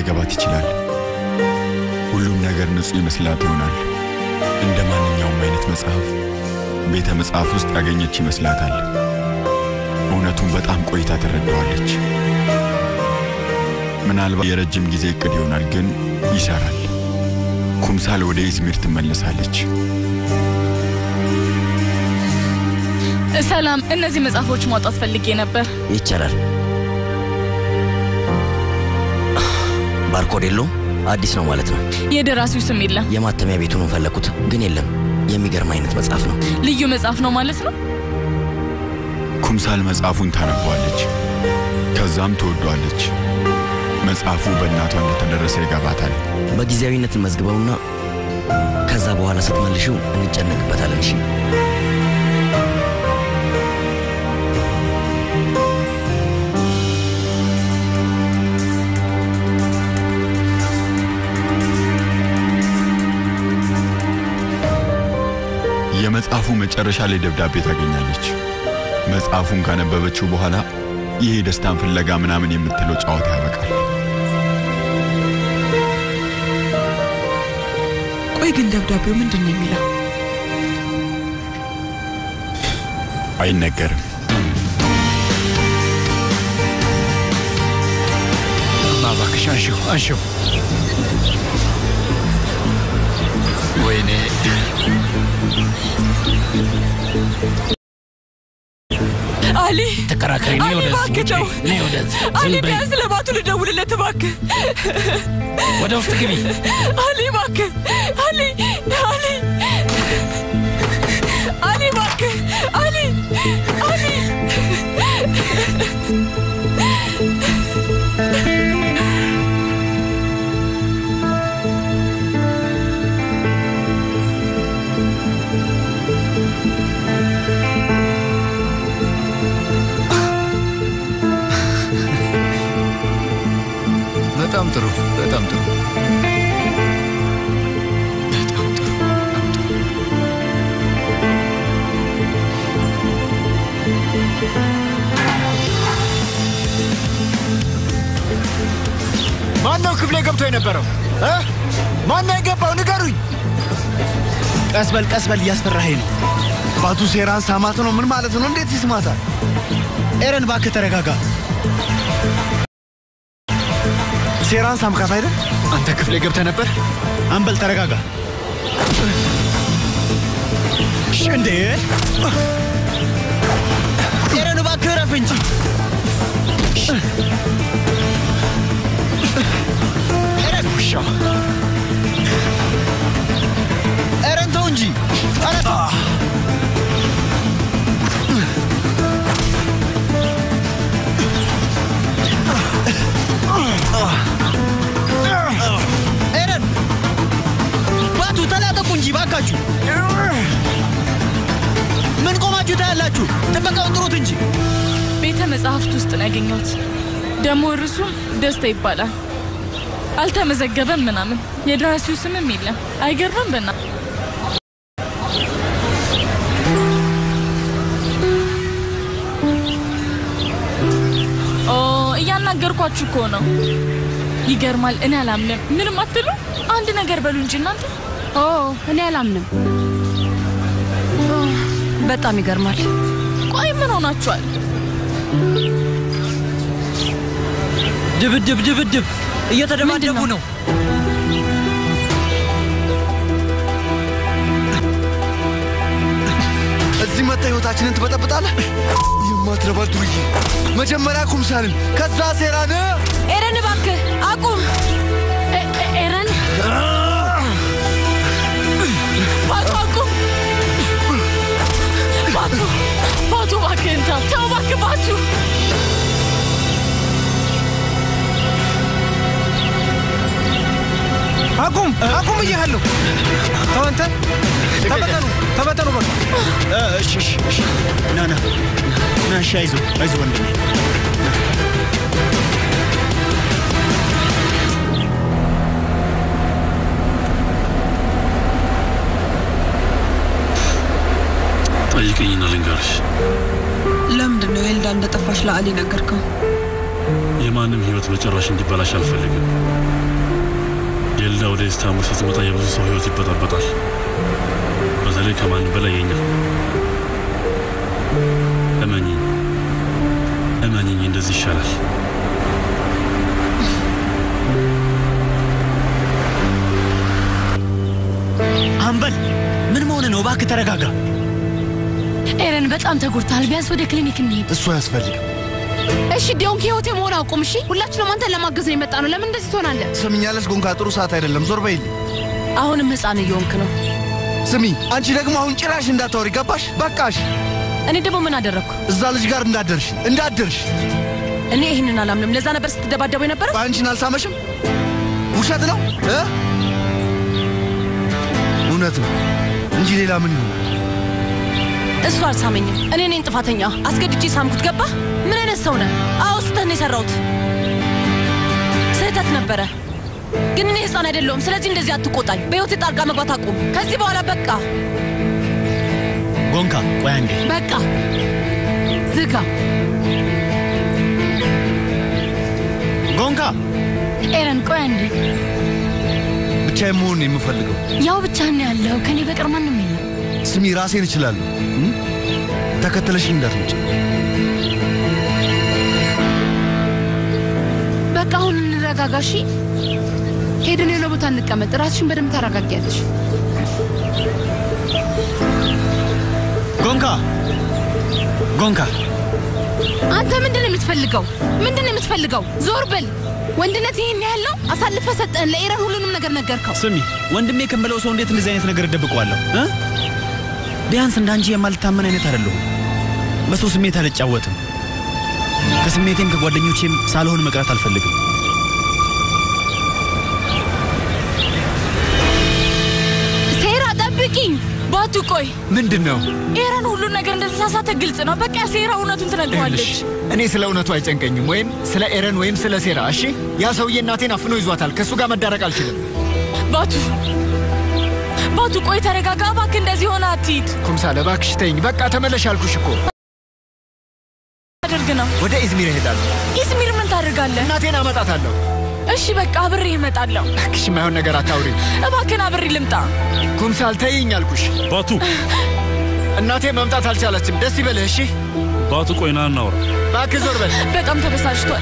ላይገባት ይችላል። ሁሉም ነገር ንጹሕ ይመስላት ይሆናል። እንደ ማንኛውም አይነት መጽሐፍ ቤተ መጽሐፍ ውስጥ ያገኘች ይመስላታል። እውነቱን በጣም ቆይታ ትረዳዋለች። ምናልባት የረጅም ጊዜ እቅድ ይሆናል፣ ግን ይሰራል። ኩምሳል ወደ ኢዝሚር ትመለሳለች። ሰላም፣ እነዚህ መጽሐፎች ማውጣት ፈልጌ ነበር። ይቻላል። ባርኮድ የለውም? አዲስ ነው ማለት ነው። የደራሲው ስም የለም። የማተሚያ ቤቱን ፈለኩት፣ ግን የለም። የሚገርም አይነት መጽሐፍ ነው። ልዩ መጽሐፍ ነው ማለት ነው። ኩምሳል መጽሐፉን ታነበዋለች፣ ከዛም ትወዷለች። መጽሐፉ በእናቷ እንደተደረሰ ይገባታል። በጊዜያዊነት መዝግበውና ከዛ በኋላ ስትመልሽው እንጨነቅበታለን። እሺ የመጽሐፉ መጨረሻ ላይ ደብዳቤ ታገኛለች። መጽሐፉን ካነበበችው በኋላ ይሄ ደስታን ፍለጋ ምናምን የምትለው ጨዋታ ያበቃል። ቆይ ግን ደብዳቤው ምንድን ነው የሚለው? አይነገርም። እባክሽ አንሺው አንሺው። ወይኔ አሊ ተከራካሪ እኔ አሊ ወደዚህ እባክህ ውጪ፣ ተው። እኔ ወደዚህ አሊ ዝም በይ። ቢያንስ ለባቱ ልደውልለት እባክህ። ወደ ውስጥ ግቢ። አሊ እባክህ አሊ አሊ አሊ እባክህ አሊ አሊ በጣም ጥሩ በጣም ጥሩ በጣም ጥሩ በጣም ጥሩ። ማን ነው ክፍሌ ገብቶ የነበረው እ? ማን ነው የገባው? ንገሩኝ። ቀስ በል ቀስ በል፣ እያስፈራኸኝ ነው። ባቱ ሴራን ሳማት ነው። ምን ማለት ነው? እንዴት ይስማታል? ኤረን እባክህ ተረጋጋ። ሴራን ሳምካት አይደል? አንተ ክፍሌ ገብተህ ነበር? አንበል ተረጋጋ። እሺ፣ እንዴ ኤረን እባክህ እረፍ እንጂ። ኤረን ውሻ ኤረን ተው እንጂ። ኧረ ኤረን ባቱ ተላቀቁ እንጂ ባካችሁ። ምን ቆማችሁ ታያላችሁ? ጥበቃውን ጥሩት እንጂ። ቤተ መጽሐፍት ውስጥ ነው ያገኘሁት። ደግሞ እርሱም ደስታ ይባላል። አልተመዘገበም ምናምን፣ የደራሲው ስምም የለም። አይገርምም? በና ኦ እያናገርኳችሁ እኮ ነው። ይገርማል። እኔ አላምንም። ምንም አትሉ። አንድ ነገር በሉ እንጂ እናንተ። ኦ እኔ አላምንም። ኦ፣ በጣም ይገርማል። ቆይ ምን ሆናችኋል? ድብድብ ድብድብ እየተደባደቡ ምንድን ነው? ነው። እዚህ መታ ህይወታችንን ትበጠብጣለህ። የማትረባ ዱርዬ! መጀመሪያ ኩምሳልን፣ ከዛ ሴራን። ኤረን እባክህ አቁም። ኤ- ኤ- ኤረን ባቱ አቁም! ባቱ ባቱ እባክህን ተው ተው እባክህ ባቱ አቁም አቁም ብያለሁ። ተው አንተ ተበተኑ ተበተኑ በቃ። እሺ እሺ እሺ ና ና ና እሺ አይዞህ አይዞህ ወንድሜ ጠይቅኝና ልንገርሽ። ለምንድን ነው ኤልዳ እንደጠፋሽ ለአሊ ነገርከው? የማንም ህይወት በጭራሽ እንዲበላሽ አልፈልግም። የልዳ ወደ ኢስታንቡል ስትመጣ የብዙ ሰው ህይወት ይበጣበጣል። በተለይ ከማንም በላይ የኛ። እመኝኝ እመኝኝ፣ እንደዚህ ይሻላል። አምበል ምን መሆን ነው? እባክህ ተረጋጋ። ኤረን በጣም ተጎድተሃል። ቢያንስ ወደ ክሊኒክ እንሂድ። እሱ አያስፈልግም። እሺ ዲዮንክ ህይወቴ መሆን አቁም። እሺ ሁላችንም አንተን ለማገዝ ነው የመጣ ነው። ለምን እንደዚህ ትሆናለህ? ስምኛለሽ ጎንካ፣ ጥሩ ሰዓት አይደለም። ዞር በይልኝ። አሁንም ህፃን እየሆንክ ነው። ስሚ፣ አንቺ ደግሞ አሁን ጭራሽ እንዳታወሪ ገባሽ? በቃሽ። እኔ ደግሞ ምን አደረግኩ? እዛ ልጅ ጋር እንዳደርሽ እንዳደርሽ። እኔ ይህንን አላምንም። ለዛ ነበር ስትደባደቡ የነበረው። አንቺን አልሳመሽም? ውሸት ነው እ እውነት ነው እንጂ ሌላ ምን ይሆን? እሱ አልሳመኝም። እኔ ነኝ ጥፋተኛ። አስገድጄ ሳምኩት። ገባ? ምን አይነት ሰው ነህ? አዎ ስህተት ነው የሰራሁት። ስህተት ነበረ፣ ግን እኔ ህፃን አይደለሁም። ስለዚህ እንደዚህ አትቆጣኝ። በህይወቴ ጣልቃ መግባት አቁም። ከዚህ በኋላ በቃ ጎንካ፣ ቆይ አንዴ። በቃ ዝጋ። ጎንካ፣ ኤረን ቆይ አንዴ። ብቻዬን መሆን ነው የምፈልገው። ያው ብቻህን ያለው ከኔ በቀር ማንም የለም። ስሚ፣ ራሴን እችላለሁ። እም? ተከተለሽኝ እንዳትመጪ። በቃ አሁን እንረጋጋ። እሺ ሄደን የሆነ ቦታ እንቀመጥ። ራስሽን በደንብ ታረጋጊያለሽ። ጎንካ፣ ጎንካ፣ አንተ ምንድን ነው የምትፈልገው? ምንድን ነው የምትፈልገው? ዞር በል። ወንድነት ይህን ያለው አሳልፈ ሰጠን። ለኤረን ሁሉንም ነገር ነገርከው። ስሚ፣ ወንድሜ ከምለው ሰው እንዴት እንደዚህ አይነት ነገር እደብቀዋለሁ? እ? ቢያንስ እንዳንቺ የማልታመን አይነት አይደለሁም። በሰው ስሜት አልጫወትም። ከስሜቴም ከጓደኞቼም ሳልሆን መቅረት አልፈልግም። ሴራ ጠብቂኝ። ባቱ ቆይ፣ ምንድን ነው? ኤረን ሁሉን ነገር እንደተሳሳተ ግልጽ ነው። በቃ ሴራ እውነቱን ትነግረዋለች። ይኸውልሽ፣ እኔ ስለ እውነቱ አይጨንቀኝም፣ ወይም ስለ ኤረን ወይም ስለ ሴራ። እሺ፣ ያ ሰውዬ እናቴን አፍኖ ይዟታል። ከእሱ ጋር መዳረቅ አልችልም። ባቱ ባቱ ቆይ ተረጋጋ እባክህ። እንደዚህ ሆነ አትሂድ። ኩምሳለ እባክሽ ተይኝ። በቃ ተመለሽ አልኩሽ እኮ። አድርግ ነው ወደ ኢዝሚር እሄዳለሁ። ኢዝሚር ምን ታደርጋለህ? እናቴን አመጣታለሁ። እሺ በቃ አብሬ እመጣለሁ። እባክሽ የማይሆን ነገር አታውሪ። እባክህን አብሬ ልምጣ። ኩምሳል ተይኝ አልኩሽ። ባቱ እናቴ መምጣት አልቻለችም። ደስ ይበልህ። እሺ ባቱ ቆይ ና እናውራ። እባክህ ዞር በል። በጣም ተበሳጭቷል።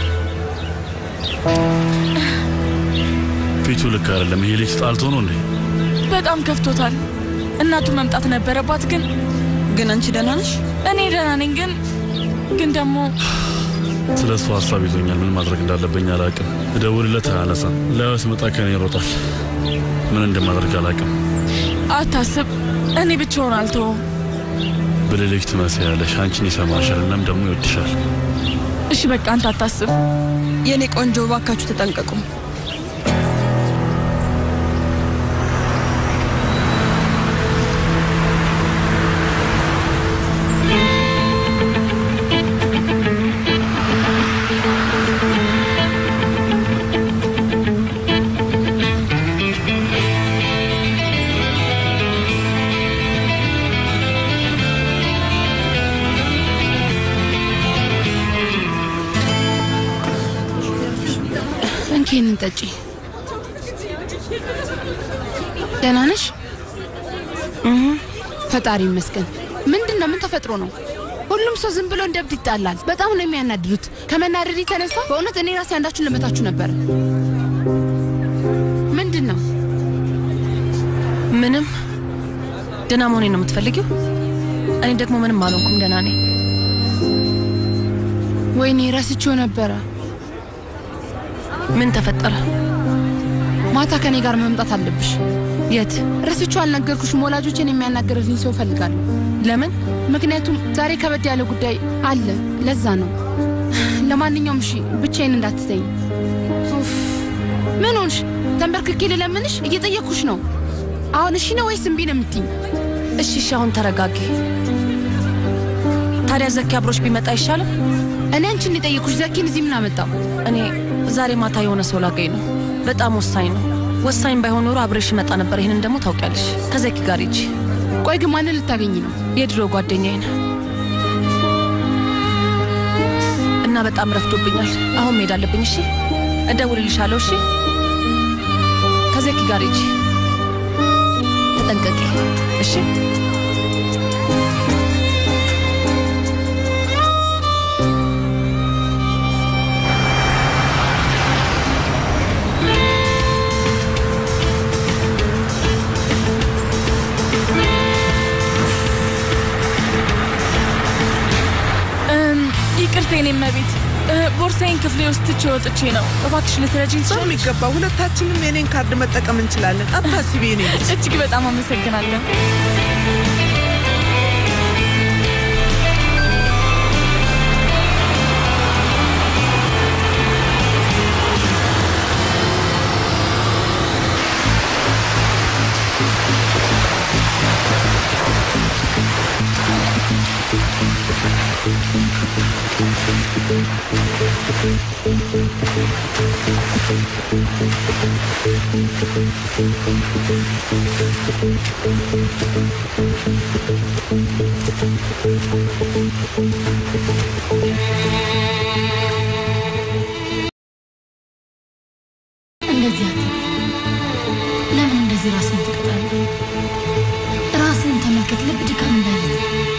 ፊቱ ልክ አይደለም። ይሄ ልጅ ጣልቶ ነው እንዴ? በጣም ከፍቶታል። እናቱ መምጣት ነበረባት ግን ግን አንቺ ደህና ነሽ? እኔ ደህና ነኝ ግን ግን ደግሞ ስለ እሱ ሀሳብ ይዞኛል። ምን ማድረግ እንዳለብኝ አላውቅም። እደውልለት አያነሳም። ላዩ ስመጣ ከኔ ይሮጣል። ምን እንደማደርግ አላውቅም። አታስብ፣ እኔ ብቻውን አልተወውም። ብልልጅ ትመስያለሽ። አንቺን ይሰማሻል፣ እናም ደግሞ ይወድሻል። እሺ በቃ አንተ አታስብ። የእኔ ቆንጆ ባካችሁ ተጠንቀቁ። እንኪ ይህንን ጠጪ። ደህና ነሽ? እህ፣ ፈጣሪ ይመስገን። ምንድን ነው? ምን ተፈጥሮ ነው? ሁሉም ሰው ዝም ብሎ እንደ እብድ ይጣላል። በጣም ነው የሚያናድዱት። ከመናደድ የተነሳ በእውነት እኔ ራሴ አንዳችሁን ልመታችሁ ነበር። ምንድን ነው? ምንም። ደህና መሆኔ ነው የምትፈልጊው? እኔ ደግሞ ምንም አልሆንኩም፣ ደህና ነኝ። ወይኔ ረስቼው ነበረ። ምን ተፈጠረ? ማታ ከኔ ጋር መምጣት አለብሽ። የት? ረስቼው አልነገርኩሽም። ወላጆችን የሚያናገርልኝ ሰው እፈልጋለሁ። ለምን? ምክንያቱም ዛሬ ከበድ ያለ ጉዳይ አለ። ለዛ ነው። ለማንኛውም እሺ፣ ብቻዬን እንዳትተኝ። ኡፍ፣ ምን ሆንሽ? ተንበርክኬ ልለምንሽ? እየጠየቅኩሽ ነው። አሁን እሺ ነው ወይስ እምቢ ነው የምትይኝ? እሺ፣ እሺ፣ አሁን ተረጋጊ። ታዲያ ዘኪ አብሮሽ ቢመጣ አይሻልም? እኔ አንቺን የጠየቅኩሽ ዘኪን እዚህ ምን አመጣው? እኔ ዛሬ ማታ የሆነ ሰው ላገኝ ነው። በጣም ወሳኝ ነው። ወሳኝ ባይሆን ኖሮ አብሬሽ መጣ ነበር። ይህንን ደግሞ ታውቂያለሽ። ከዘኪ ጋር ሂጂ። ቆይ ግን ማንን ልታገኝ ነው? የድሮ ጓደኛዬን እና እና በጣም ረፍዶብኛል። አሁን መሄድ አለብኝ። እሺ፣ እደውልልሻለሁ። እሺ፣ ከዜኪ ጋር ሂጂ። ተጠንቀቂ። እሺ። እም፣ ይቅርታ የኔ እመቤት፣ እ፣ ቦርሳዬን ክፍሌ ውስጥ ትቼ ወጥቼ ነው። እባክሽ ልትረጂኝ ትችላለሽ? በሚገባ ሁለታችንም የኔን ካርድ መጠቀም እንችላለን። አታስቢ የኔ ልጅ። እጅግ በጣም አመሰግናለሁ። እንደዚህ አትበል። ለምን እንደዚህ ራስን ትቀጣለህ? ራስን ተመልከት። ልብ ድካም እንዳይዝ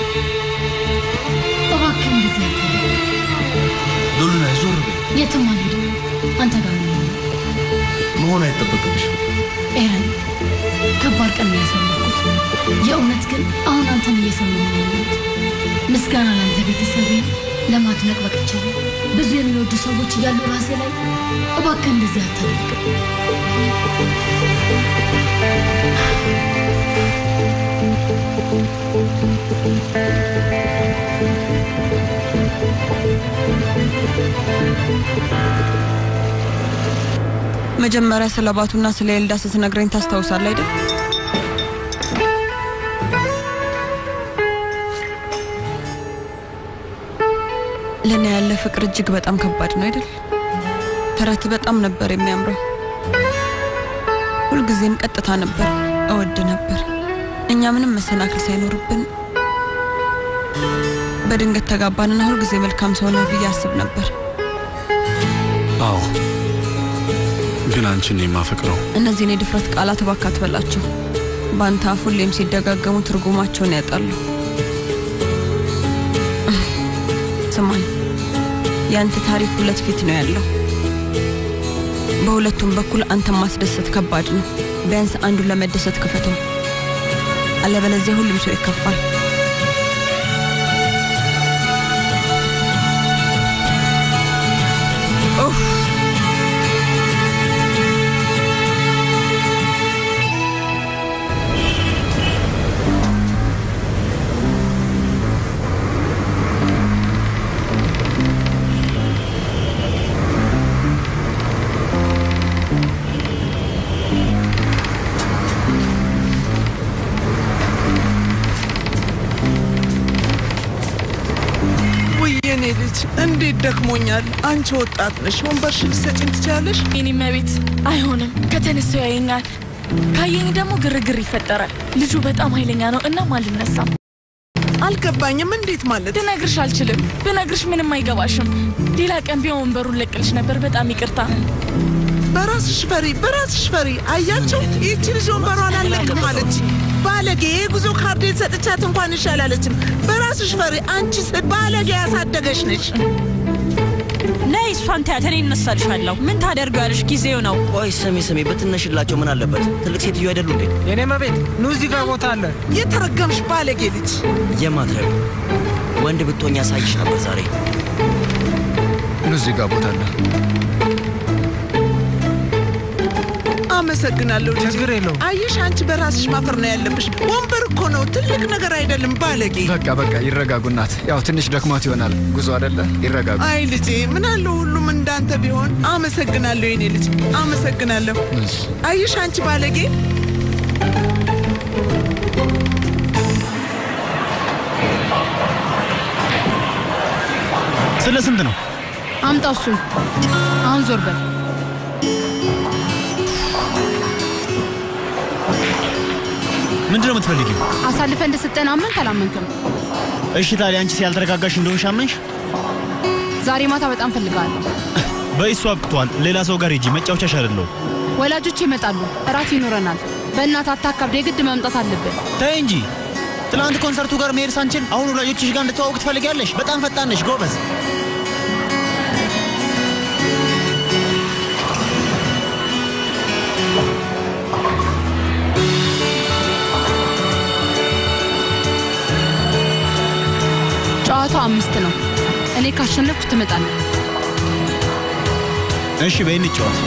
እባክህ እንደዚህ አትበል። ዶሉና ዞር በይ። የትም አልሄድም። አንተ ጋር ነው የምሆነው። መሆን አይጠበቅብሽም። ኤረን ከባድ ቀን ነው ያሳለፍኩት። የእውነት ግን አሁን አንተን እየሰማሁ ነው ያለሁት። ምስጋና ለአንተ ቤተሰቤን ለማድነቅ በቅቻለሁ። ብዙ የሚወዱ ሰዎች እያሉ ራሴ ላይ እባክህ እንደዚህ አታድርግ። መጀመሪያ ስለ ባቱና ስለ ኤልዳ ስትነግረኝ ታስታውሳለህ አይደል? ለእኔ ያለ ፍቅር እጅግ በጣም ከባድ ነው አይደል? ተረት በጣም ነበር የሚያምረው። ሁልጊዜም ቀጥታ ነበር፣ እወድ ነበር። እኛ ምንም መሰናክል ሳይኖርብን በድንገት ተጋባንና ሁልጊዜ መልካም ሰው ነህ ብዬ አስብ ነበር። አዎ፣ ግን አንቺን ነው የማፈቅረው። እነዚህን የድፍረት ቃላት እባክህ አትበላቸው። በአንተ አፍ ሁሌም ሲደጋገሙ ትርጉማቸውን ያጣሉ። ስማኝ፣ የአንተ ታሪክ ሁለት ፊት ነው ያለው። በሁለቱም በኩል አንተን ማስደሰት ከባድ ነው። ቢያንስ አንዱን ለመደሰት ክፈተው፣ አለበለዚያ ሁሉም ሰው ይከፋል። ኡፍ! ውይ የኔ ልጅ እንዴት ደክሞኛል። አንቺ ወጣት ነሽ፣ ወንበርሽን ልትሰጪኝ ትችያለሽ? የኔ እመቤት፣ አይሆንም። ከተነሳው ያየኛል፣ ካየኝ ደግሞ ግርግር ይፈጠራል። ልጁ በጣም ኃይለኛ ነው። እናም አልነሳም። አልገባኝም። እንዴት ማለት? ልነግርሽ አልችልም። ብነግርሽ ምንም አይገባሽም። ሌላ ቀን ቢሆን ወንበሩን ለቅልሽ ነበር። በጣም ይቅርታ። በራስሽ ፈሪ፣ በራስሽ ፈሪ። አያቸው ይህቺ ልጅ ወንበሯን አልለቅም አለች። ባለጌ የጉዞ ካርዴን ሰጥቻት እንኳን ይሻላለችም። በራስሽ ፈሪ። አንቺ ስ- ባለጌ ያሳደገሽ ነች። ነይ እሷን ተያት፣ እኔ እነሳልሻለሁ። ምን ታደርጊዋለሽ? ጊዜው ነው። ቆይ ስሚ ስሚ፣ ብትነሽላቸው ምን አለበት? ትልቅ ሴትዮ አይደሉ እንዴ? የኔ መቤት ኑ እዚህ ጋር ቦታ አለ። የተረገምሽ ባለጌ ልጅ። የማትረቢ ወንድ ብትሆኝ ያሳይሽ ነበር ዛሬ። ኑ እዚህ ጋር ቦታ አለ። አመሰግናለሁ ልጅ። ችግር የለውም። አየሽ፣ አንቺ በራስሽ ማፈር ነው ያለብሽ። ወንበር እኮ ነው፣ ትልቅ ነገር አይደለም። ባለጌ። በቃ በቃ ይረጋጉ እናት። ያው ትንሽ ደክሟት ይሆናል ጉዞ አይደለ? ይረጋጉ። አይ ልጄ፣ ምን አለው ሁሉም እንዳንተ ቢሆን። አመሰግናለሁ የኔ ልጅ፣ አመሰግናለሁ። አየሽ፣ አንቺ ባለጌ። ስለ ስንት ነው? አምጣው እሱን። አሁን ዞር በል። ምንድን ነው የምትፈልጊው? አሳልፈ እንደሰጠን አመንክ አላመንክም? እሺ ታዲያ አንቺ ያልተረጋጋሽ እንደሆንሽ አመንሽ? ዛሬ ማታ በጣም ፈልጋለሁ። በይሱ አብቅቷል። ሌላ ሰው ጋር ሂጂ። መጫወቻሽ አይደለሁም። ወላጆች ይመጣሉ፣ እራት ይኖረናል። በእናት አታካብድ፣ የግድ መምጣት አለብን። ተይ እንጂ ትናንት ኮንሰርቱ ጋር መሄድ ሳንችል አሁን ወላጆችሽ ጋር እንድትዋወቅ ትፈልጊያለሽ? በጣም ፈጣን ነሽ፣ ጎበዝ። ጨዋታው አምስት ነው። እኔ ካሸነፍኩ ትመጣለህ። እሺ በይ እንጫወት።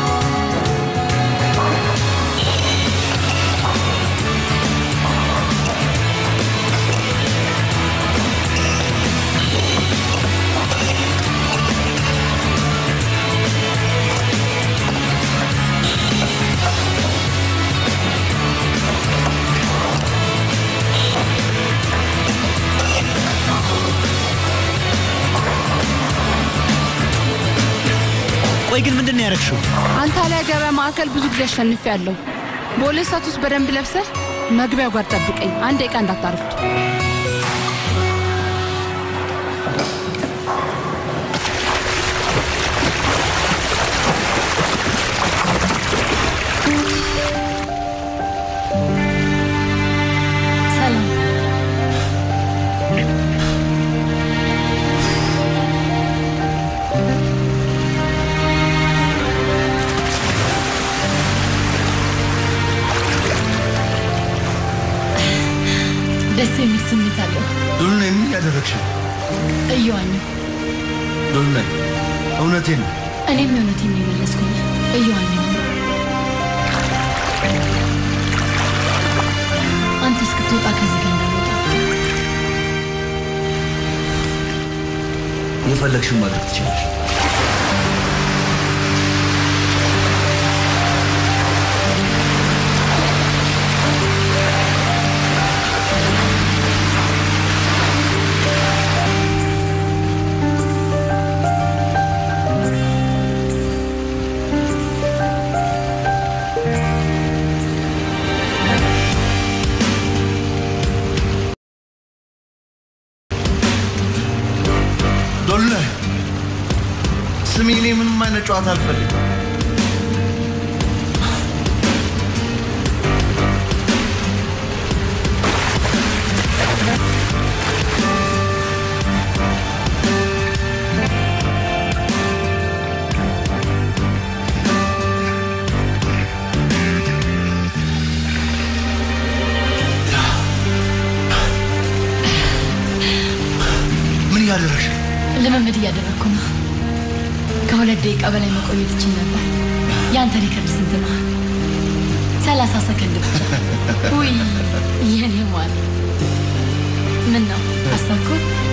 ቆይ ግን ምንድን ነው ያደረግሽው? አንታሊያ ገበያ ማዕከል ብዙ ጊዜ አሸንፌያለሁ። በሁለት ሰዓት ውስጥ በደንብ ለብሰህ መግቢያው ጋር ጠብቀኝ። አንድ ደቂቃ እንዳታረፍድ። ሰላም ደስ የሚል ስሜት አለው። ዶልናይ ምን ያደረግሽ? እየዋኘሁ ዶልናይ እውነቴን ነው። እኔም የእውነቴን ነው የመለስኩኝ። እየዋኘሁ ነው። አንተ እስክትወጣ ከዚህ ጋር እንዳልወጣ የፈለግሽውን ማድረግ ትችላለሽ። ዶልናይ ስሚ፣ እኔ ምንም አይነት ጨዋታ አልፈልግም። ምን እያደረግሽ ነው? ልምምድ እያደረግኩ ነው። ከሁለት ደቂቃ በላይ መቆየት ይችል ነበር። የአንተ ሪከርድ ስንት ነው? ሰላሳ ሰከንድ ብቻ። ውይ የኔ ሟል ምን ነው አሰብኩ?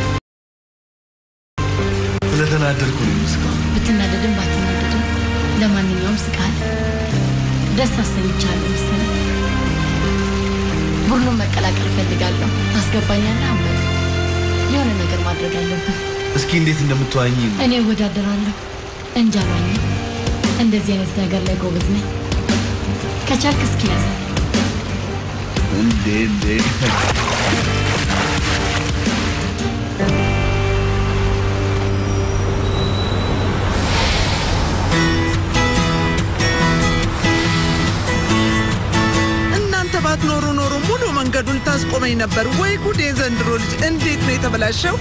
ስለተናደድኩ ነው የምስካው። ብትናደድም ባትናደድም ለማንኛውም ስቃል ደስ አሰኝቻለሁ መሰለኝ። ቡድኑን መቀላቀል እፈልጋለሁ። ታስገባኛለህ? አምበል የሆነ ነገር ማድረግ አለብህ። እስኪ እንዴት እንደምትዋኝ እኔ እወዳደራለሁ እንጂ አልዋኝም። እንደዚህ አይነት ነገር ላይ ጎበዝ ነኝ። ከቻልክ እስኪ ያዘኝ። እንዴ እንዴ እናንተ ባትኖሩ ኖሮ ሙሉ መንገዱን ታስቆመኝ ነበር። ወይ ጉድ! የዘንድሮ ልጅ እንዴት ነው የተበላሸው!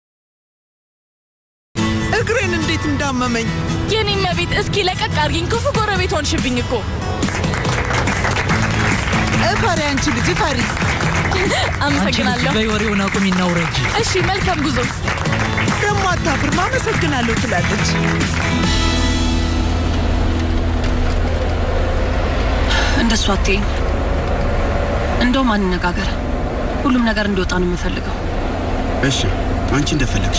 እግሬን እንዴት እንዳመመኝ የኔ መቤት፣ እስኪ ለቀቅ አድርጊኝ። ክፉ ጎረቤት ሆንሽብኝ እኮ። እፈሪ፣ አንቺ ልጅ እፈሪ። አመሰግናለሁ። በይ ወሬውን አቁሚና ውረጂ። እሺ፣ መልካም ጉዞ። ደግሞ አታፍርም። አመሰግናለሁ ትላለች። እንደሱ አትይኝ። እንደውም አንነጋገር። ሁሉም ነገር እንዲወጣ ነው የምፈልገው። እሺ፣ አንቺ እንደፈለግሽ።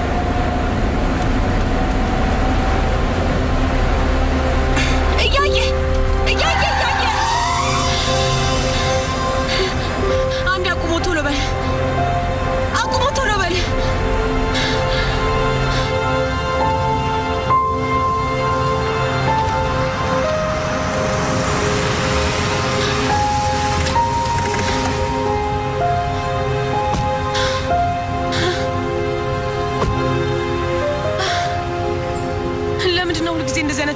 እያየ እያየ እያየ አንድ አቁሞ ቶሎ በል አቁሞ ቶሎ በል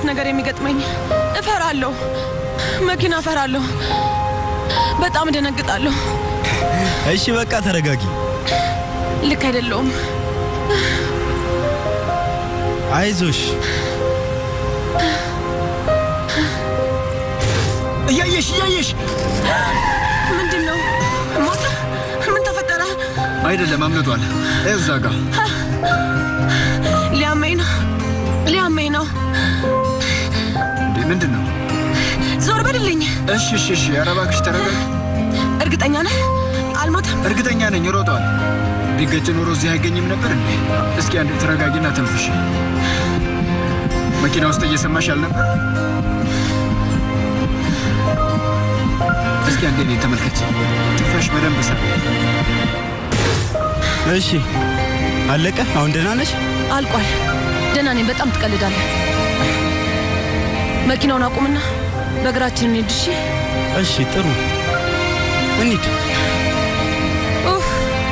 ነገር የሚገጥመኝ። እፈራለሁ፣ መኪና እፈራለሁ፣ በጣም እደነግጣለሁ። እሺ በቃ ተረጋጊ። ልክ አይደለውም። አይዞሽ። እያየሽ እያየሽ ምንድን ነው? ሞተ? ምን ተፈጠረ? አይደለም አምልጧል። ይኸው እዛ ጋ ሊያመኝ ነው፣ ሊያመኝ ነው። እንዴ ምንድን ነው? ዞር በልልኝ። እሺ እሺ እሺ፣ ኧረ እባክሽ ተረጋጊ። እርግጠኛ ነህ? አልሞተም? እርግጠኛ ነኝ ሮጧል። ቢገጭ ኖሮ እዚህ አይገኝም ነበር እንዴ? እስኪ አንዴ ተረጋጊና ተንፍሽ። መኪና ውስጥ እየሰማሽ አልነበር? እስኪ አንዴ እኔን ተመልከች። ትንፋሽ በደንብ ሰ እሺ አለቀ። አሁን ደህና ነሽ? አልቋል። ደህና ነኝ። በጣም ትቀልዳለህ። መኪናውን አቁምና በእግራችን እንሂድ። እሺ እሺ ጥሩ እንሂድ። ኡፍ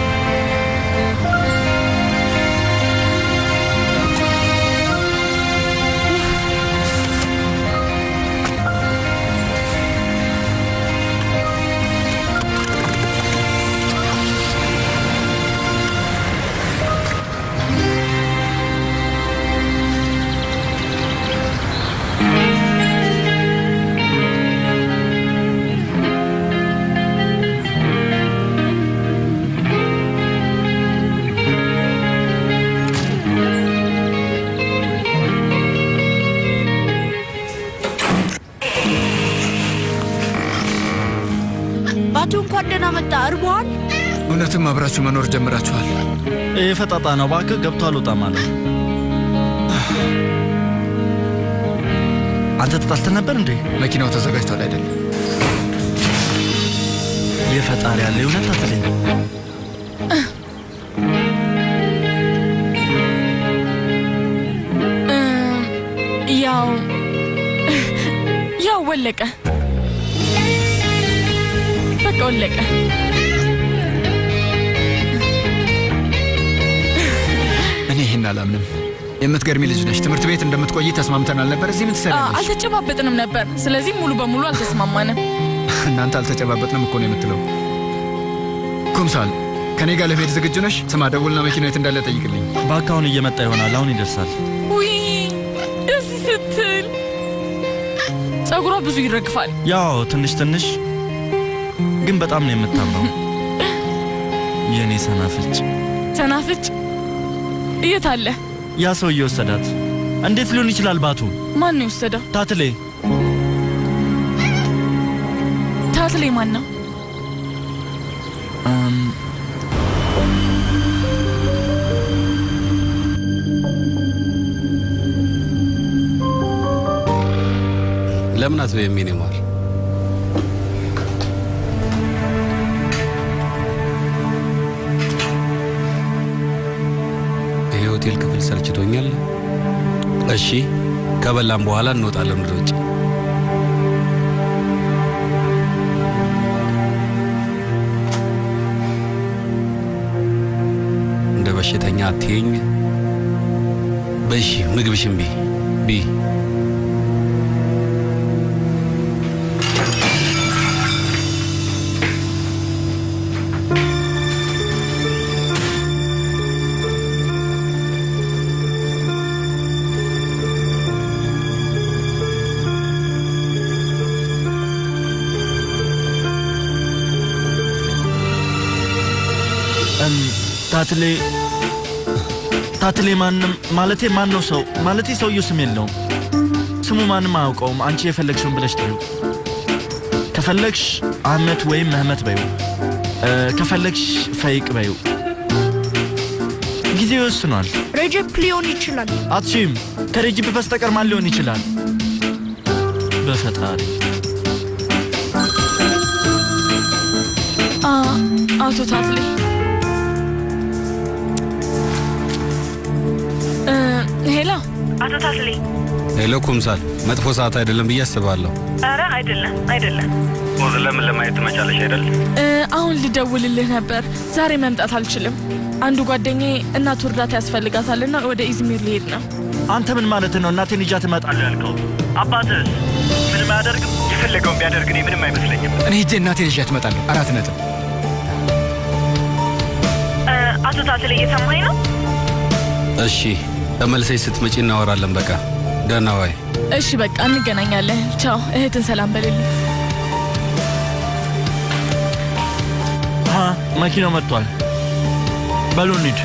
ባቱ እንኳን ደህና መጣ። እርቦሃል? እውነትም አብራችሁ መኖር ጀምራችኋል። ይህ ፈጣጣ ነው። እባክህ ገብቶ አልወጣም አለ። አንተ ተጣልተን ነበር እንዴ? መኪናው ተዘጋጅቷል አይደለም? የፈጣሪ ያለ እውነት አትለኝ። እም፣ ያው ያው ወለቀ፣ በቃ ወለቀ። እኔ ይህን አላምንም። የምትገርሚ ልጅ ነሽ። ትምህርት ቤት እንደምትቆይ ተስማምተናል ነበር። እዚህ ምን አ፣ ትሰሪያለሽ? አልተጨባበጥንም ነበር፣ ስለዚህ ሙሉ በሙሉ አልተስማማንም። እናንተ አልተጨባበጥንም እኮ ነው የምትለው። ኩምሳል ከኔ ጋር ለመሄድ ዝግጁ ነሽ? ስማ፣ ደውልና መኪና የት እንዳለ ጠይቅልኝ። እባክህ አሁን እየመጣ ይሆናል። አሁን ይደርሳል። ውይ ደስ ስትል ጸጉሯ ብዙ ይረግፋል። ያው ትንሽ ትንሽ ግን በጣም ነው የምታምረው የእኔ ሰናፍጭ። ሰናፍጭ የት አለ? ያ ሰው እየወሰዳት እንዴት ሊሆን ይችላል? ባቱ ማን ነው የወሰደው? ታትሌ ታትሌ ማን ነው? እም፣ ለምን አትበይም የኔ ማር? ይሄ ሆቴል ክፍል ሰልችቶኛል። እሺ ከበላም በኋላ እንወጣለን ወደ ውጭ። እንደ በሽተኛ አትይኝ። በሺ ምግብሽን ቢ ቢ እም፣ ታትሌ ታትሌ ማንም ማለቴ ማን ነው ሰው ማለቴ ሰውየው ስም የለውም። ስሙ ማንም አያውቀውም። አንቺ የፈለግሽውን ብለሽ ጥሪው። ከፈለግሽ አህመት ወይም መህመት በዩ፣ ከፈለግሽ ፈይቅ በዩ። ጊዜው ይወስኗል። ሬጀፕ ሊሆን ይችላል። አትሺም ከሬጅብ በስተቀር ማን ሊሆን ይችላል? በፈጣሪ አ፣ አቶ ታትሌ እ፣ ሄላ አቶ ታስሌ ሄሎ ኩምሳል፣ መጥፎ ሰዓት አይደለም ብዬ አስባለሁ። ኧረ አይደለም አይደለም ሞት ለምን ለማየት ትመጫለሽ አይደል? እ፣ አሁን ልደውልልህ ነበር። ዛሬ መምጣት አልችልም። አንዱ ጓደኛዬ እናቱ እርዳታ ያስፈልጋታልና ወደ ኢዝሚር ሊሄድ ነው። አንተ ምን ማለት ነው? እናቴን ይዣት እመጣለሁ ያልከው? አባትህስ ምንም አያደርግም? የፈለገውን ቢያደርግ እኔ ምንም አይመስለኝም። እኔ ሂጄ እናቴን ይዣት እመጣለሁ። አራት ነጥብ። እ፣ አቶ ታስሌ እየሰማኝ ነው? እሺ ተመልሰሽ ስትመጪ እናወራለን። በቃ ደህና ዋይ። እሺ በቃ እንገናኛለን። ቻው። እህትን ሰላም በልልኝ። ሀ መኪናው መጥቷል። በሉ እንሂድ።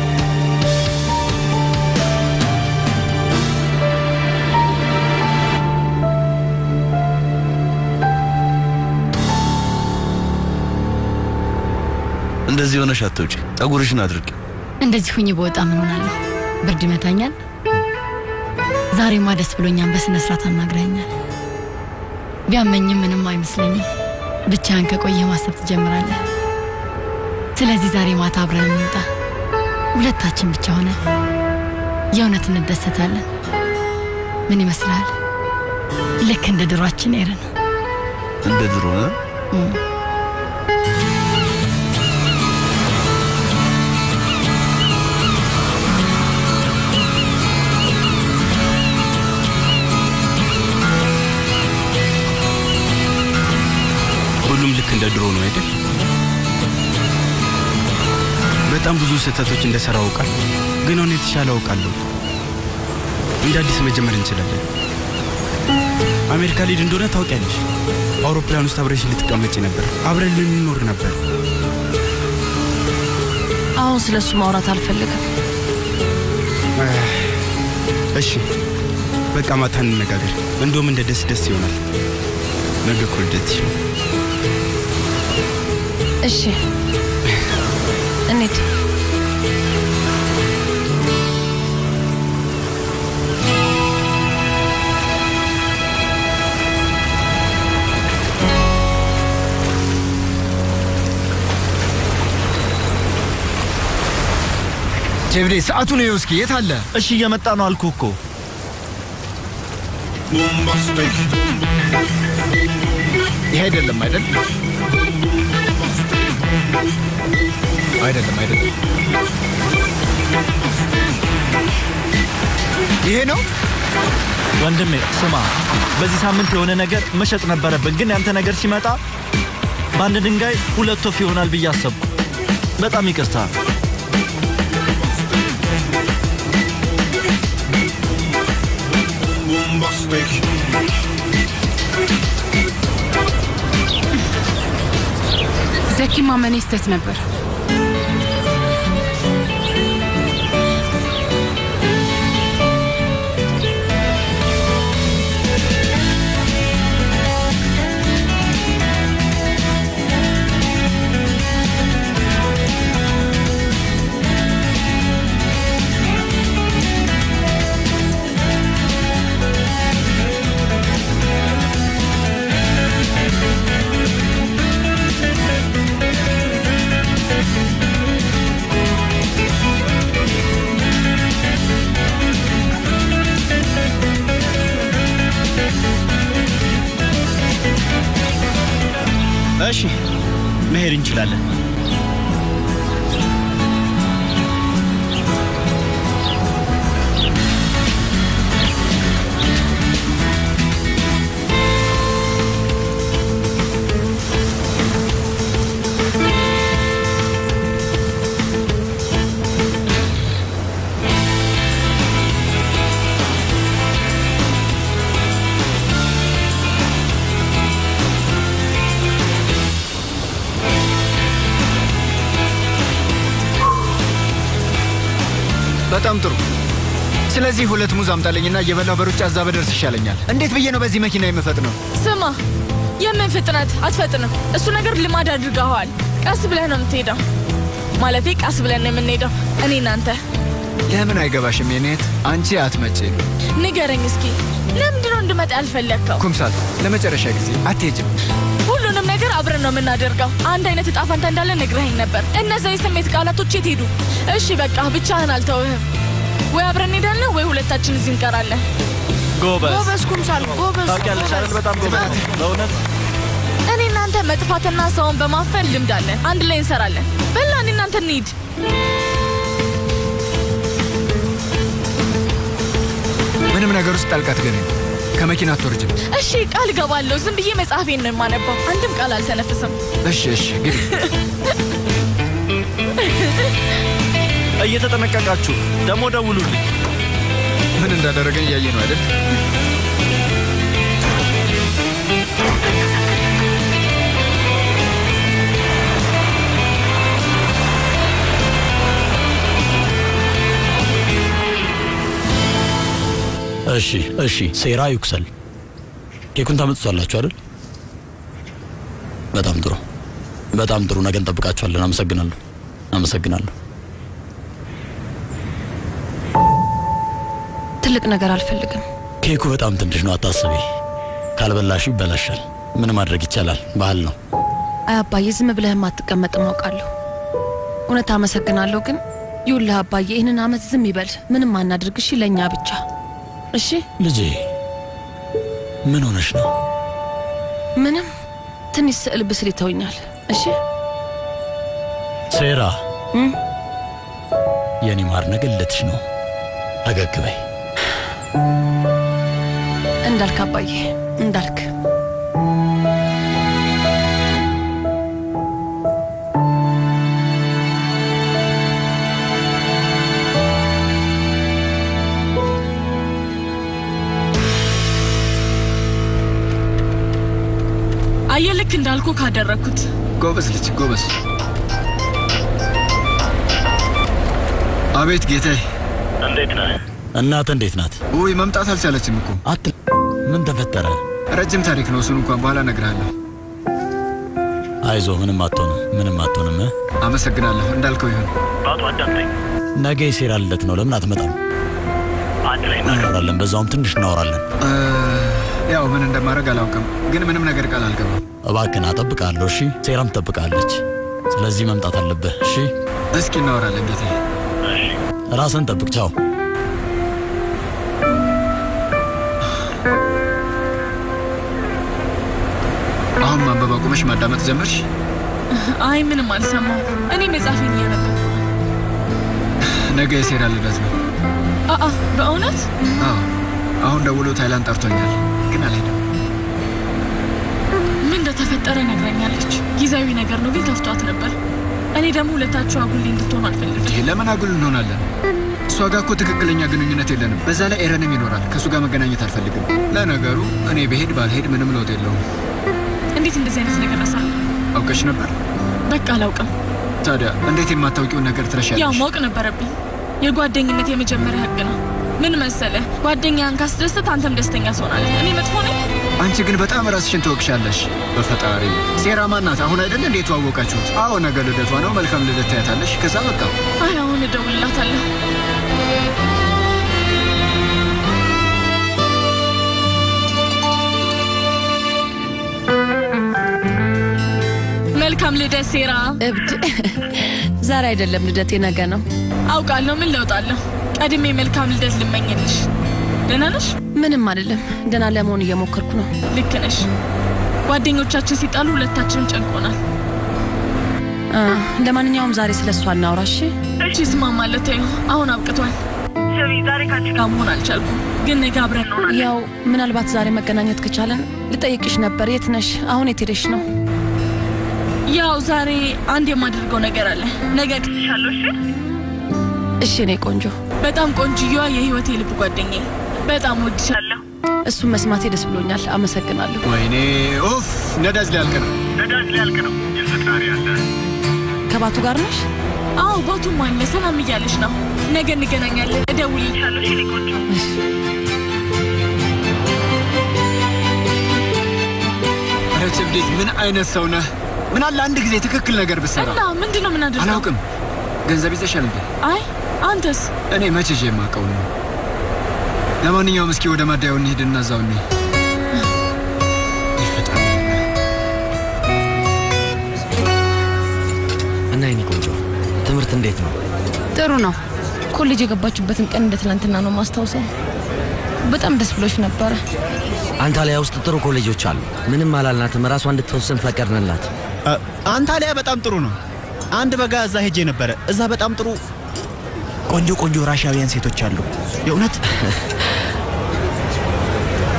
እንደዚህ ሆነሽ አትውጪ። ጠጉርሽን አድርቂ። እንደዚህ ሁኝ በወጣ ምን ሆናለሁ? ብርድ ይመታኛል። ዛሬማ ደስ ብሎኛል። በስነ ስርዓት አናግረኛል። ቢያመኝም ምንም አይመስለኝም። ብቻህን ከቆየ ማሰብ ትጀምራለህ። ስለዚህ ዛሬ ማታ አብረን እንውጣ። ሁለታችን ብቻ ሆነን የእውነት እንደሰታለን። ምን ይመስልሃል? ልክ እንደ ድሯችን ኤረን። እንደ ድሮ እ? እም። ሁሉም ልክ እንደ ድሮ ነው አይደል? በጣም ብዙ ስህተቶች እንደሰራ አውቃል፣ ግን አሁን የተሻለ አውቃለሁ። እንደ አዲስ መጀመር እንችላለን። አሜሪካ ሊድ እንደሆነ ታውቂያለሽ። አውሮፕላን ውስጥ አብረሽ ልትቀመጪ ነበር፣ አብረን ልንኖር ነበር። አሁን ስለ እሱ ማውራት አልፈልግም። እሺ በቃ ማታ እንነጋገር። እንደውም እንደ ደስ ደስ ይሆናል። ነገ እኮ ልደትሽ ነው። እሺ እንሂድ። ጀብዴ ሰዓቱን ይኸው እስኪ የት አለ? እሺ እየመጣ ነው አልኩ እኮ። ይሄ አይደለም አይደል? አይደለም አይደለም። ይሄ ነው ወንድሜ ስማ፣ በዚህ ሳምንት የሆነ ነገር መሸጥ ነበረብን፣ ግን ያንተ ነገር ሲመጣ በአንድ ድንጋይ ሁለት ወፍ ይሆናል ብዬ አሰብኩ። በጣም ይቅርታ። ዘኪ ማመኔ ስህተት ነበር። እሺ መሄድ እንችላለን። በጣም ጥሩ። ስለዚህ ሁለት ሙዝ አምጣልኝና እየበላሁ በሩጫ እዛ በደርስ ይሻለኛል። እንዴት ብዬ ነው በዚህ መኪና የምፈጥነው? ስማ፣ የምን ፍጥነት አትፈጥንም። እሱ ነገር ልማድ አድርገኸዋል። ቀስ ብለህ ነው የምትሄደው። ማለቴ ቀስ ብለን ነው የምንሄደው እኔ እናንተ። ለምን አይገባሽም የኔት? አንቺ አትመጪም። ንገረኝ እስኪ ለምንድን ነው እንድመጣ ያልፈለግከው? ኩምሳል፣ ለመጨረሻ ጊዜ አትሄጅም። ሁሉንም ነገር አብረን ነው የምናደርገው። አንድ አይነት እጣ ፈንታ እንዳለ ነግረኸኝ ነበር። እነዛ የስሜት ቃላቶች የት ሄዱ? እሺ በቃ ብቻህን አልተውህም። ወይ አብረን እንሄዳለን ወይ ሁለታችን እዚህ እንቀራለን። ጎበዝ ጎበዝ ኩምሳል፣ ጎበዝ ታውቂያለሽ አይደል? በጣም ጎበዝ በእውነት እኔ እናንተ መጥፋትና ሰውን በማፈን ልምድ አለን። አንድ ላይ እንሰራለን። በላ እኔ እናንተ እንሂድ። ምንም ነገር ውስጥ ጣልቃ ትገቢ ከመኪና አትወርጅም። እሺ ቃል ገባለሁ። ዝም ብዬ መጽሐፌን ነው የማነባው። አንድም ቃል አልተነፍስም። እሺ እሺ ግቢ። እየተጠነቀቃችሁ ደግሞ ደውሉልኝ። ምን እንዳደረገን እያየ ነው አይደል? እሺ እሺ፣ ሴራ ይኩሰል። ኬኩን ታመጡታላችሁ አይደል? በጣም ጥሩ በጣም ጥሩ። ነገ እንጠብቃችኋለን። አመሰግናለሁ አመሰግናለሁ። ትልቅ ነገር አልፈልግም። ኬኩ በጣም ትንሽ ነው፣ አታስቢ። ካልበላሹ ይበላሻል። ምን ማድረግ ይቻላል? ባህል ነው። አይ አባዬ፣ ዝም ብለህም አትቀመጥም አውቃለሁ። እውነት አመሰግናለሁ፣ ግን ይኸውልህ አባዬ፣ ይህንን አመት ዝም ይበል። ምንም አናድርግ እሺ? ለእኛ ብቻ እሺ? ልጄ ምን ሆነሽ ነው? ምንም ትንሽ ስዕል ብስል ይተውኛል። እሺ ሴራ እም? የኔ ማር ነገ ልደትሽ ነው። ፈገግ በይ። እንዳልክ አባዬ፣ እንዳልክ አየህ፣ ልክ እንዳልኩ ካደረግኩት ጎበዝ ልጅ ጎበዝ። አቤት ጌታዬ። እንዴት ነህ? እናት እንዴት ናት? ውይ መምጣት አልቻለችም እኮ። አት ምን ተፈጠረ? ረጅም ታሪክ ነው። እሱን እንኳን በኋላ እነግርሃለሁ። አይዞ፣ ምንም አትሆንም፣ ምንም አትሆንም። እ? አመሰግናለሁ። እንዳልከው ይሁን። በአቶ አዳምጠኝ። ነገ የሴራ ልደት ነው። ለምን አትመጣም? አንድ ላይ እናወራለን። በዛውም ትንሽ እናወራለን። እ፣ ያው ምን እንደማደርግ አላውቅም፣ ግን ምንም ነገር ቃል አልገባም። እባክህን እጠብቅሃለሁ። እሺ? ሴራም ትጠብቃለች። ስለዚህ መምጣት አለብህ። እሺ? እስኪ እናወራለን ጌታዬ። ራስን ጠብቅ። ቻው። አሁን ማንበብ አቁመሽ ማዳመጥ ጀመርሽ? አይ ምንም አልሰማው። እኔ መጽሐፌን እያነበብኩ ነው። ነገ የሴራ ልደት ነው። አአ በእውነት አዎ፣ አሁን ደውሎ ታይላንድ ጠርቶኛል፣ ግን አልሄድም። ምን እንደተፈጠረ ነግረኛለች። ጊዜያዊ ነገር ነው ግን ከፍቷት ነበር። እኔ ደግሞ ሁለታችሁ አጉል እንድትሆኑ አልፈልግም። ይሄ ለምን አጉል እንሆናለን? እሷ ጋር እኮ ትክክለኛ ግንኙነት የለንም። በዛ ላይ ኤረንም ይኖራል። ከእሱ ጋር መገናኘት አልፈልግም። ለነገሩ እኔ ብሄድ ባልሄድ ምንም ለውጥ የለውም። እንዴት እንደዚህ አይነት ነገር ረሳል? አውቀሽ ነበር? በቃ አላውቅም። ታዲያ እንዴት የማታውቂውን ነገር ያው ትረሻለሽ? ማወቅ ነበረብኝ። የጓደኝነት የመጀመሪያ ህግ ነው። ምን መሰለህ፣ ጓደኛህን ካስደሰት አንተም ደስተኛ ትሆናለህ። እኔ መጥፎ ነኝ? አንቺ ግን በጣም ራስሽን ትወቅሻለሽ። በፈጣሪ ሴራ ማናት? አሁን አይደል እንዴት የተዋወቃችሁት? አዎ ነገ ልደቷ ነው። መልካም ልደት ታያታለሽ። ከዛ በቃ አይ አሁን እደውልላታለሁ። መልካም ልደት ሴራ። እብድ ዛሬ አይደለም ልደቴ፣ ነገ ነው። አውቃለሁ። ምን ለውጣለሁ? ቀድሜ መልካም ልደት ልመኝልሽ። ደህና ነሽ? ምንም አይደለም። ደህና ለመሆን እየሞከርኩ ነው። ልክ ነሽ። ጓደኞቻችን ሲጣሉ ሁለታችንም ጨንቆናል። አ፣ ለማንኛውም ዛሬ ስለ እሷ እናውራ እሺ? እሺ እስማማለሁ። ተይው፣ አሁን አብቅቷል። ስሚ፣ ዛሬ ካንቺ ጋር መሆን አልቻልኩም፣ ግን ነገ አብረን እንሆናለን። ያው ምናልባት ዛሬ መገናኘት ከቻለን ልጠይቅሽ ነበር። የት ነሽ? አሁን የት ሄደሽ ነው? ያው ዛሬ አንድ የማደርገው ነገር አለ። ነገ እክትሻለሁ። እሺ? እሺ እኔ ቆንጆ፣ በጣም ቆንጅየዋ የህይወቴ ልብ ጓደኛዬ፣ በጣም ወድሻለሁ። እሱን መስማቴ ደስ ብሎኛል። አመሰግናለሁ። ወይኔ ኡፍ! ነዳጅ ሊያልቅ ነው። ነዳጅ ሊያልቅ ነው። የፈጣሪ አለ። ከባቱ ጋር ነሽ? አዎ ባቱም አለ። ሰላም እያለች ነው። ነገ እንገናኛለን። እደውልልሻለሁ። እሺ? እኔ ቆንጆ ኧረ ቸብዴት ምን አይነት ሰው ነህ? ምን አለ አንድ ጊዜ ትክክል ነገር ብትሰራ። እና ምንድን ነው የምናደርገው? አላውቅም። ገንዘብ ይዘሻል እንዴ? አይ አንተስ? እኔ መቼ ይዤ የማውቀው ነው። ለማንኛውም እስኪ ወደ ማደያው እንሂድና እዛው እንሂድ። እና የኔ ቆንጆ ትምህርት እንዴት ነው? ጥሩ ነው። ኮሌጅ የገባችበትን ቀን እንደ ትናንትና ነው ማስታውሰው። በጣም ደስ ብሎች ነበረ። አንታሊያ ውስጥ ጥሩ ኮሌጆች አሉ። ምንም አላልናትም። ራሷ እንድትወስን ፈቀድንላት። አንታሊያ በጣም ጥሩ ነው። አንድ በጋ እዛ ሄጄ ነበረ። እዛ በጣም ጥሩ ቆንጆ ቆንጆ ራሻውያን ሴቶች አሉ። የእውነት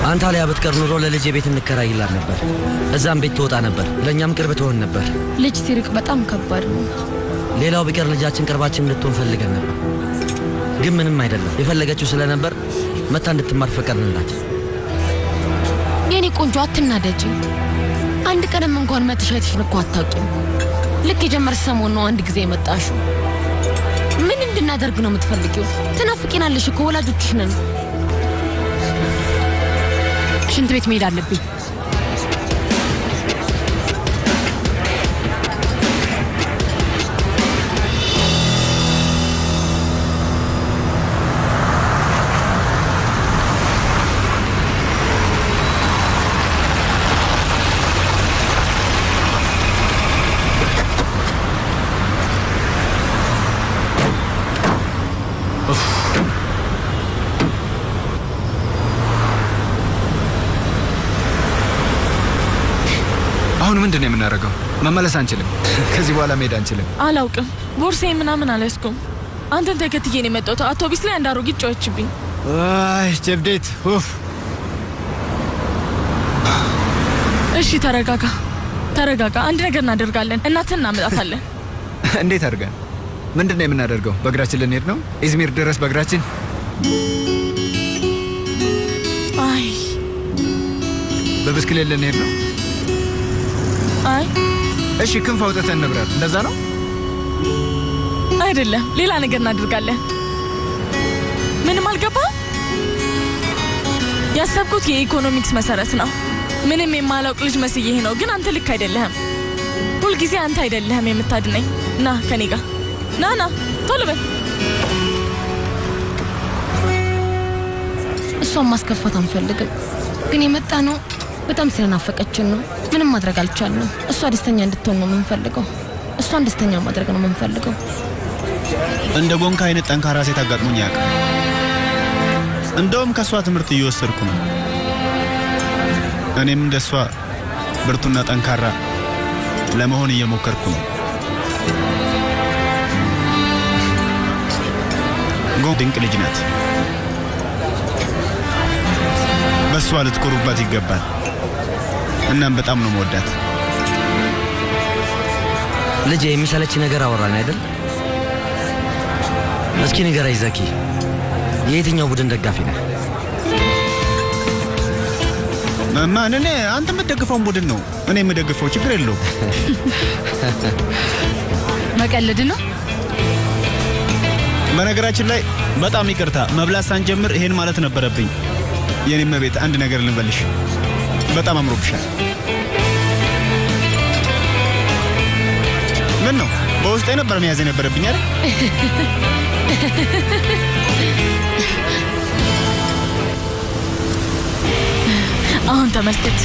አንታሊያ ብትቀር ኑሮ ለልጄ ቤት እንከራይላት ነበር። እዛም ቤት ትወጣ ነበር፣ ለእኛም ቅርብ ትሆን ነበር። ልጅ ሲርቅ በጣም ከባድ ነው። ሌላው ቢቀር ልጃችን ቅርባችን እንድትሆን ፈልገን ነበር፣ ግን ምንም አይደለም። የፈለገችው ስለነበር መታ እንድትማር ፈቀድንላት። የኔ ቆንጆ አትናደጂ። አንድ ቀንም እንኳን መጥተሽ አይተሽን እኮ አታውቂም። ልክ የጀመርሽ ሰሞን ነው አንድ ጊዜ የመጣሽው። ምን እንድናደርግ ነው የምትፈልጊው? ትናፍቂናለሽ እኮ ወላጆችሽ ነን። ሽንት ቤት መሄድ አለብኝ። አሁን ምንድን ነው የምናደርገው? መመለስ አንችልም። ከዚህ በኋላ መሄድ አንችልም። አላውቅም። ቦርሳዬ ምናምን አልያዝኩም። አንተን ተከትዬ ነው የመጣሁት። አውቶቢስ ላይ አንድ አሮጊት ጮኸችብኝ። አይ ጀብዴት ኡፍ። እሺ ተረጋጋ፣ ተረጋጋ። አንድ ነገር እናደርጋለን። እናትን እናመጣታለን። እንዴት አድርገን? ምንድን ነው የምናደርገው? በእግራችን ልንሄድ ነው? ኢዝሚር ድረስ በእግራችን? አይ በብስክሌት ልንሄድ ነው? አይ እሺ ክንፍ አውጥተን እንብረር። እንደዛ ነው? አይደለም፣ ሌላ ነገር እናደርጋለን። ምንም አልገባ። ያሰብኩት የኢኮኖሚክስ መሰረት ነው። ምንም የማላውቅ ልጅ መስዬህ ነው፣ ግን አንተ ልክ አይደለህም። ሁልጊዜ አንተ አይደለህም የምታድነኝ። ና ከኔ ጋር ና ና፣ ቶሎ በል። እሷን ማስከፋት አንፈልግም፣ ግን የመጣ ነው በጣም ስለናፈቀችን ነው። ምንም ማድረግ አልቻልንም። እሷ ደስተኛ እንድትሆን ነው የምንፈልገው። እሷን ደስተኛ ማድረግ ነው የምንፈልገው። እንደ ጎንካ አይነት ጠንካራ ሴት አጋጥሞኝ ያውቃል። እንደውም ከእሷ ትምህርት እየወሰድኩ ነው። እኔም እንደ እሷ ብርቱና ጠንካራ ለመሆን እየሞከርኩ ነው። ጎ ድንቅ ልጅ ናት። በእሷ ልትኮሩባት ይገባል። እናም በጣም ነው መወዳት። ልጄ የሚሰለች ነገር አወራን አይደል? እስኪ ንገረኝ ዘኪ፣ የየትኛው ቡድን ደጋፊ ነህ? ማን? እኔ አንተ የምትደግፈውን ቡድን ነው እኔ የምደግፈው። ችግር የለውም። መቀለድ ነው። በነገራችን ላይ በጣም ይቅርታ፣ መብላት ሳንጀምር ይሄን ማለት ነበረብኝ። የኔም ቤት አንድ ነገር ልንበልሽ፣ በጣም አምሮብሻል። ምን ነው በውስጤ ነበር መያዝ የነበረብኝ አይደል? አሁን ተመልከት።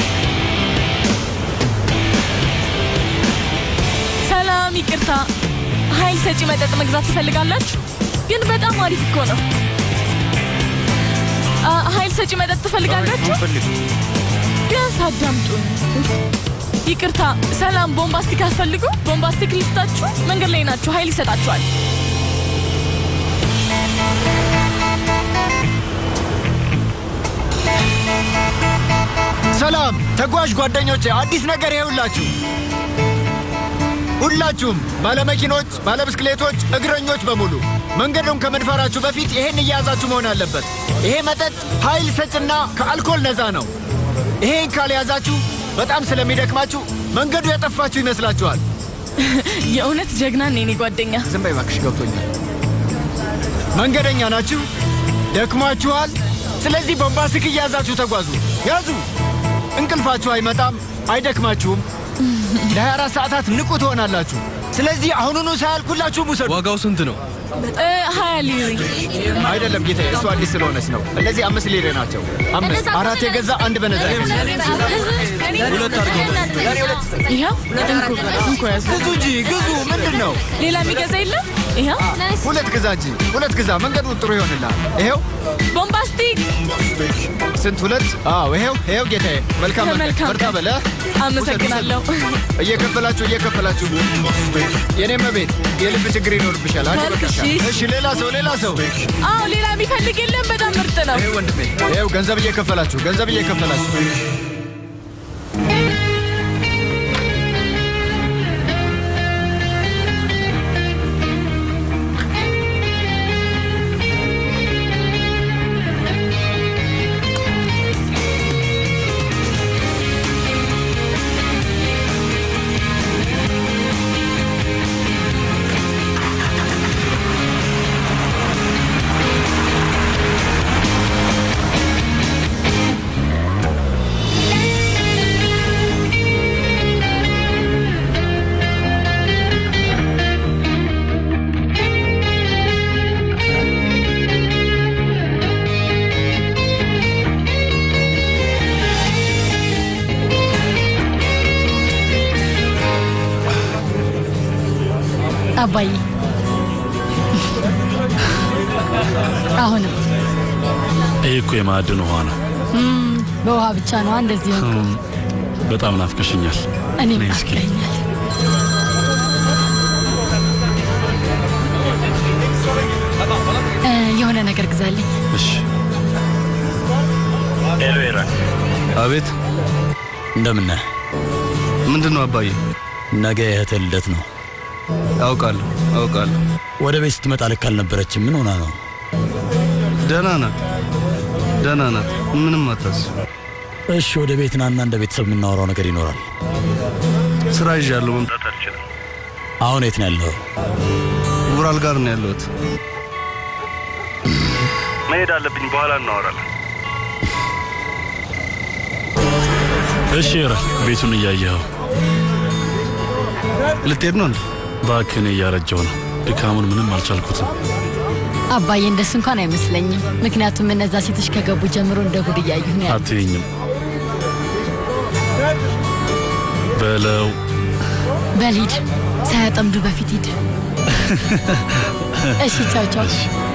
ሰላም፣ ይቅርታ። ኃይል ሰጪ መጠጥ መግዛት ትፈልጋላችሁ? ግን በጣም አሪፍ እኮ ነው። አ፣ ኃይል ሰጪ መጠጥ ትፈልጋላችሁ? ቢያንስ አዳምጡን። ይቅርታ። ሰላም፣ ቦምባስቲክ አትፈልጉ? ቦምባስቲክ ልስጣችሁ። መንገድ ላይ ናችሁ፣ ኃይል ይሰጣችኋል። ሰላም ተጓዥ ጓደኞቼ፣ አዲስ ነገር ይኸውላችሁ። ሁላችሁም ባለመኪኖች፣ ባለብስክሌቶች፣ እግረኞች በሙሉ መንገዱን ከመድፈራችሁ በፊት ይሄን እየያዛችሁ መሆን አለበት። ይሄ መጠጥ ኃይል ሰጭና ከአልኮል ነፃ ነው። ይሄን ካልያዛችሁ በጣም ስለሚደክማችሁ መንገዱ ያጠፋችሁ ይመስላችኋል። የእውነት ጀግና ነህ የኔ ጓደኛ። ዝም በይ እባክሽ፣ ገብቶኛል። መንገደኛ ናችሁ፣ ደክሟችኋል። ስለዚህ ቦምባስቲክ እየያዛችሁ ተጓዙ። ያዙ። እንቅልፋችሁ አይመጣም፣ አይደክማችሁም። ለ24 ሰዓታት ንቁ ትሆናላችሁ። ስለዚህ አሁኑኑ ሳያልቅ ሁላችሁም ውሰዱ። ዋጋው ስንት ነው? እ፣ ሀያ ሊሪ አይደለም ጌታ፣ እሱ አዲስ ስለሆነች ነው። እነዚህ አምስት ሊሬ ናቸው። አምስት አራት የገዛ አንድ በነዛ ሁለት ይኸው እንኩ እንኩ ያዝ። ግዙ እንጂ ግዙ። ምንድን ነው? ሌላ የሚገዛ የለም? ይኸው ሁለት ግዛ እንጂ ሁለት ግዛ፣ መንገዱ ጥሩ ይሆንልሃል። ይሄው ቦምባስቲክ ስንት ሁለት? አዎ ይሄው ይሄው ጌታዬ፣ መልካም መንገድ፣ መልካም በርታ ቀን። በለ። አመሰግናለሁ። እየከፈላችሁ እየከፈላችሁ የኔ መቤት የልብ ችግር ይኖርብሻል። አንድ መልክ፣ በቃ እሺ። እሺ፣ ሌላ ሰው ሌላ ሰው አዎ ሌላ የሚፈልግ የለም። በጣም ምርጥ ነው። ይሄው ወንድሜ፣ ይሄው ገንዘብ እየከፈላችሁ ገንዘብ እየከፈላችሁ አባዬ አሁንም ይህ እኮ የማዕድን ውሃ ነው። እም፣ በውሃ ብቻ ነው እንደዚህ ሆንኩ። እም፣ በጣም ናፍቀሽኛል። እኔም ነይ እስኪ። ናፍቀኛል። እ፣ የሆነ ነገር ግዛልኝ። እሺ። ሄሎ ኤረን። አቤት። እንደምን ነህ? ምንድን ነው አባዬ? ነገ የእህትህ ልደት ነው። አውቃለሁ አውቃለሁ። ወደ ቤት ስትመጣ ልክ አልነበረችም። ምን ሆና ነው? ደህና ናት ደህና ናት። ምንም አታስብ። እሺ፣ ወደ ቤት ናና እንደ ቤተሰብ የምናወራው ነገር ይኖራል። ስራ ይዣለሁ፣ መምጣት አልችልም። አሁን የት ነው ያለው? ውራል ጋር ነው ያለሁት። መሄድ አለብኝ። በኋላ እናወራለን። እሺ ኤረን፣ ቤቱን እያየኸው ልትሄድ ነው እንዴ? እባክህ፣ እኔ እያረጀው ነው። ድካሙን ምንም አልቻልኩትም። አባዬ እንደሱ እንኳን አይመስለኝም። ምክንያቱም እነዛ ሴቶች ከገቡ ጀምሮ እንደ ጉድ እያዩ ነው ያሉት። አትይኝም በለው። በል ሂድ፣ ሳያጠምዱ በፊት ሂድ። እሺ፣ ቻው ቻው።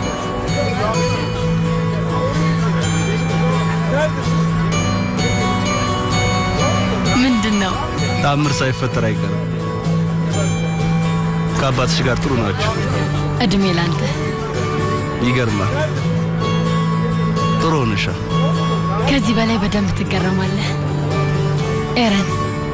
ምንድን ነው? ተአምር ሳይፈጠር አይቀርም። ከአባትሽ ጋር ጥሩ ናቸው። እድሜ ላንተ። ይገርማል። ጥሩ ሆነሻል። ከዚህ በላይ በደንብ ትገረማለህ። ኤረን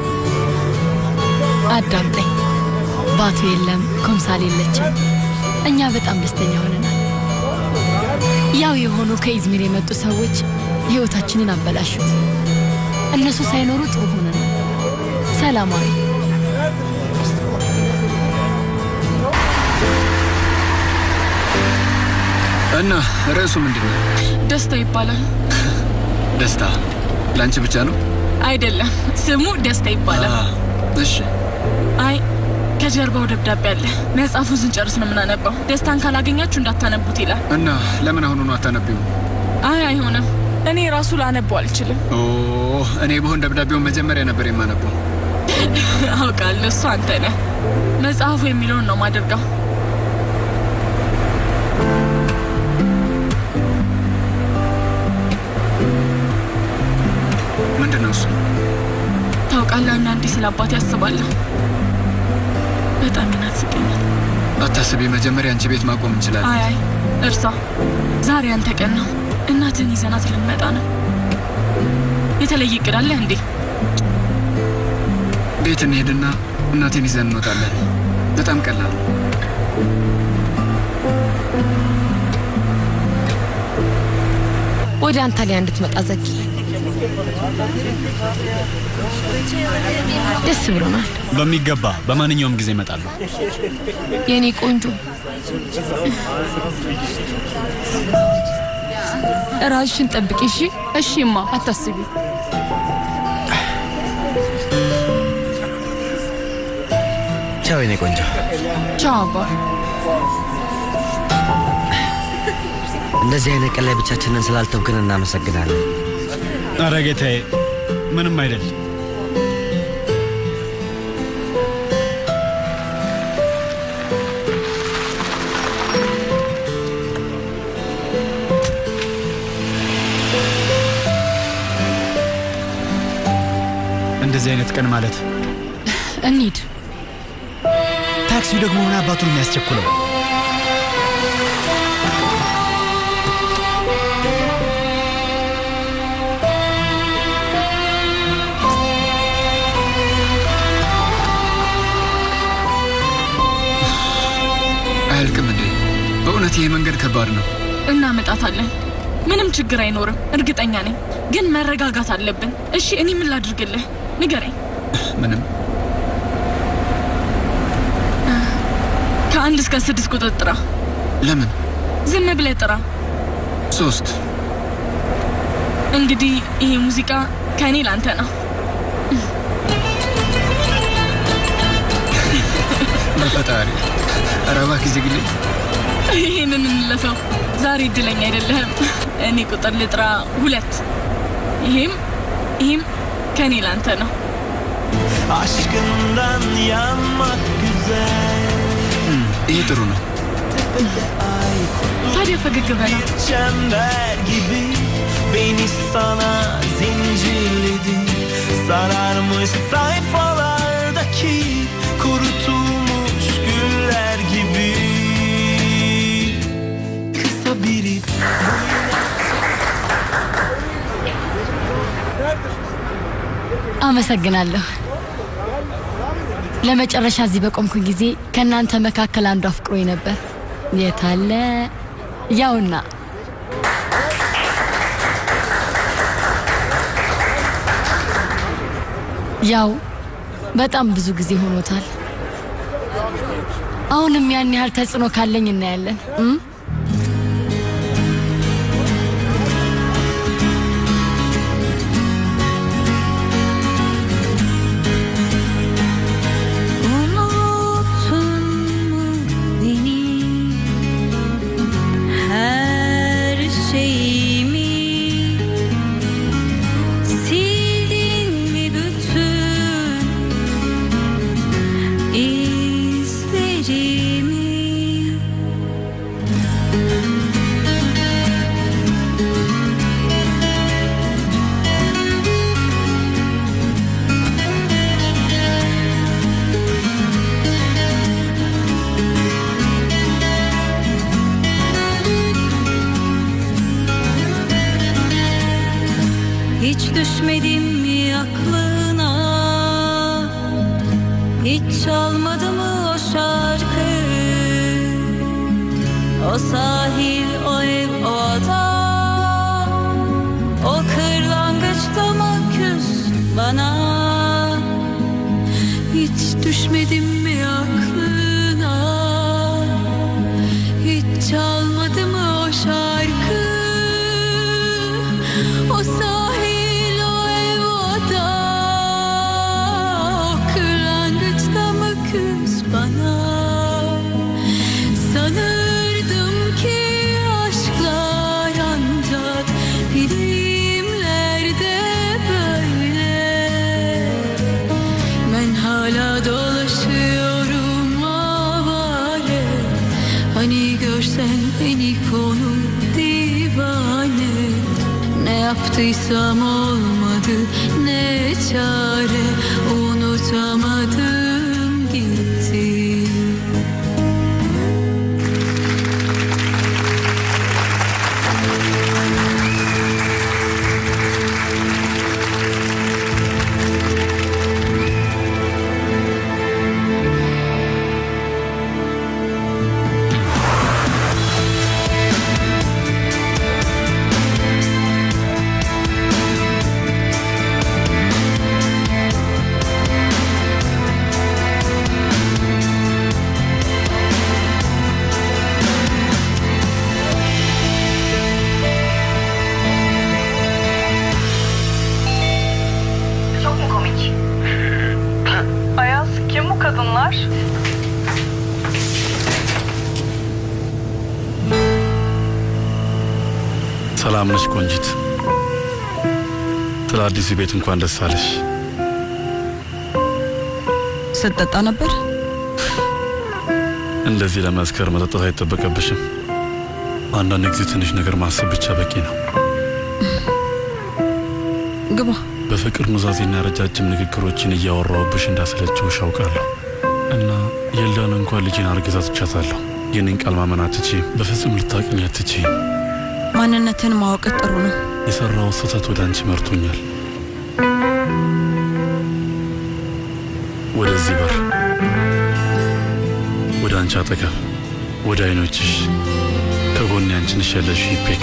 አዳምጠኝ። ባቱ የለም፣ ኮምሳል የለችም። እኛ በጣም ደስተኛ ሆነናል። ያው የሆኑ ከኢዝሚር የመጡ ሰዎች ህይወታችንን አበላሹት። እነሱ ሳይኖሩ ጥሩ ሆነናል። ሰላማዊ እና ርዕሱ ምንድን ነው? ደስታ ይባላል። ደስታ ለአንቺ ብቻ ነው? አይደለም፣ ስሙ ደስታ ይባላል። እሺ አይ ከጀርባው ደብዳቤ አለ። መጽሐፉን ስንጨርስ ነው የምናነባው። ደስታን ካላገኛችሁ እንዳታነቡት ይላል። እና ለምን አሁኑኑ አታነቢው? አይ አይሆንም፣ እኔ ራሱ ላነበው አልችልም። ኦ እኔ በሆን ደብዳቤውን መጀመሪያ ነበር የማነበው። አውቃለሁ፣ እሱ አንተ ነህ። መጽሐፉ የሚለውን ነው ማደርገው። ምንድን ነው እሱ? ታውቃለህ፣ አንዳንዴ ስለ አባቴ ያስባለሁ። በጣም ይናፍቀኛል። አታስቢ፣ መጀመሪያ አንቺ ቤት ማቆም እንችላለን። አይ አይ እርሷ፣ ዛሬ አንተ ቀን ነው። እናትህን ይዘናት ልንመጣ ነው። የተለየ እቅድ አለህ እንዴ? ቤት እንሄድና እናቴን ይዘን እንወጣለን። በጣም ቀላል ነው። ወደ አንታሊያ እንድትመጣ ዘጊ። ደስ ብሎናል። በሚገባ በማንኛውም ጊዜ እመጣለሁ። የኔ ቆንጆ ራስሽን ጠብቂ እሺ። እሺማ፣ አታስቢ። ቻው የኔ ቆንጆ። ቻው አባ። እንደዚህ አይነት ቀን ላይ ብቻችንን ስላልተውክን እናመሰግናለን። ኧረ ጌታዬ ምንም አይደል። ሁለት ቀን ማለት እንሂድ። ታክሲው ደግሞ ምን አባቱን የሚያስቸኩለው? አያልቅም እንዴ? በእውነት ይሄ መንገድ ከባድ ነው። እናመጣታለን። ምንም ችግር አይኖርም፣ እርግጠኛ ነኝ። ግን መረጋጋት አለብን። እሺ፣ እኔ ምን ላድርግልህ? ንገረኝ። ምንም ከአንድ እስከ ስድስት ቁጥር ጥራ። ለምን? ዝም ብለህ ጥራ። ሶስት እንግዲህ ይሄ ሙዚቃ ከእኔ ላንተ ነው። በፈጣሪ ኧረ እባክህ ዝግልኝ። ይህንን እንለፈው። ዛሬ እድለኛ አይደለህም። እኔ ቁጥር ልጥራ ሁለት። ይሄም ይሄም ከእኔ ላንተ ነው። Aşkından yanmak güzel ይሄ ጥሩ ነው። ታዲያ ፈገግ በለው። Çember gibi beni sana zincirledi Sararmış sayfalardaki kurutulmuş güller gibi Kısa bir ip አመሰግናለሁ። ለመጨረሻ እዚህ በቆምኩ ጊዜ ከእናንተ መካከል አንዱ አፍቅሮኝ ነበር። የታለ? ያውና ያው በጣም ብዙ ጊዜ ሆኖታል። አሁንም ያን ያህል ተጽዕኖ ካለኝ እናያለን እም? Unuttun mu beni her şeyimi sildin mi bütün izlerimi Hiç düşmedim mi aklına Hiç çalmadı mı o şarkı O sahil, o ev, o ada O kırlangıçta mı küs bana Hiç düşmedim mi aklına Hiç çalmadı mı o şarkı O sahil, o ev, o ada O kırlangıçta mı küs bana Sanırdım ki aşklar ancak filmlerde böyle Ben hala dolaşıyorum avare Hani görsen beni konu divane Ne yaptıysam olmadı ne çare Unutamadım gitti Çok mu komik? Ayaz kim bu kadınlar? ሰላም ነሽ ቆንጂት? ስለ አዲሱ ቤት እንኳን ደስ አለሽ። ስትጠጣ ነበር? እንደዚህ ለመስከር መጠጣት አይጠበቀብሽም። አንዳንድ ጊዜ ትንሽ ነገር ማሰብ ብቻ በቂ ነው። ግባ። በፍቅር ኑዛዜና ረጃጅም ንግግሮችን እያወራውብሽ እንዳሰለችውሽ አውቃለሁ እና የልዳን እንኳን ልጄን አርግዛ ትቻታለሁ። የኔን ቃል ማመን አትችይም። በፍጹም ልታቅኝ አትችይም። ማንነትን ማወቅ ጥሩ ነው። የሰራው ስህተት ወደ አንቺ መርቶኛል። ወደዚህ በር፣ ወደ አንቺ አጠገብ፣ ወደ አይኖችሽ፣ ከጎኔ አንቺ ነሽ ያለሽው ይፔክ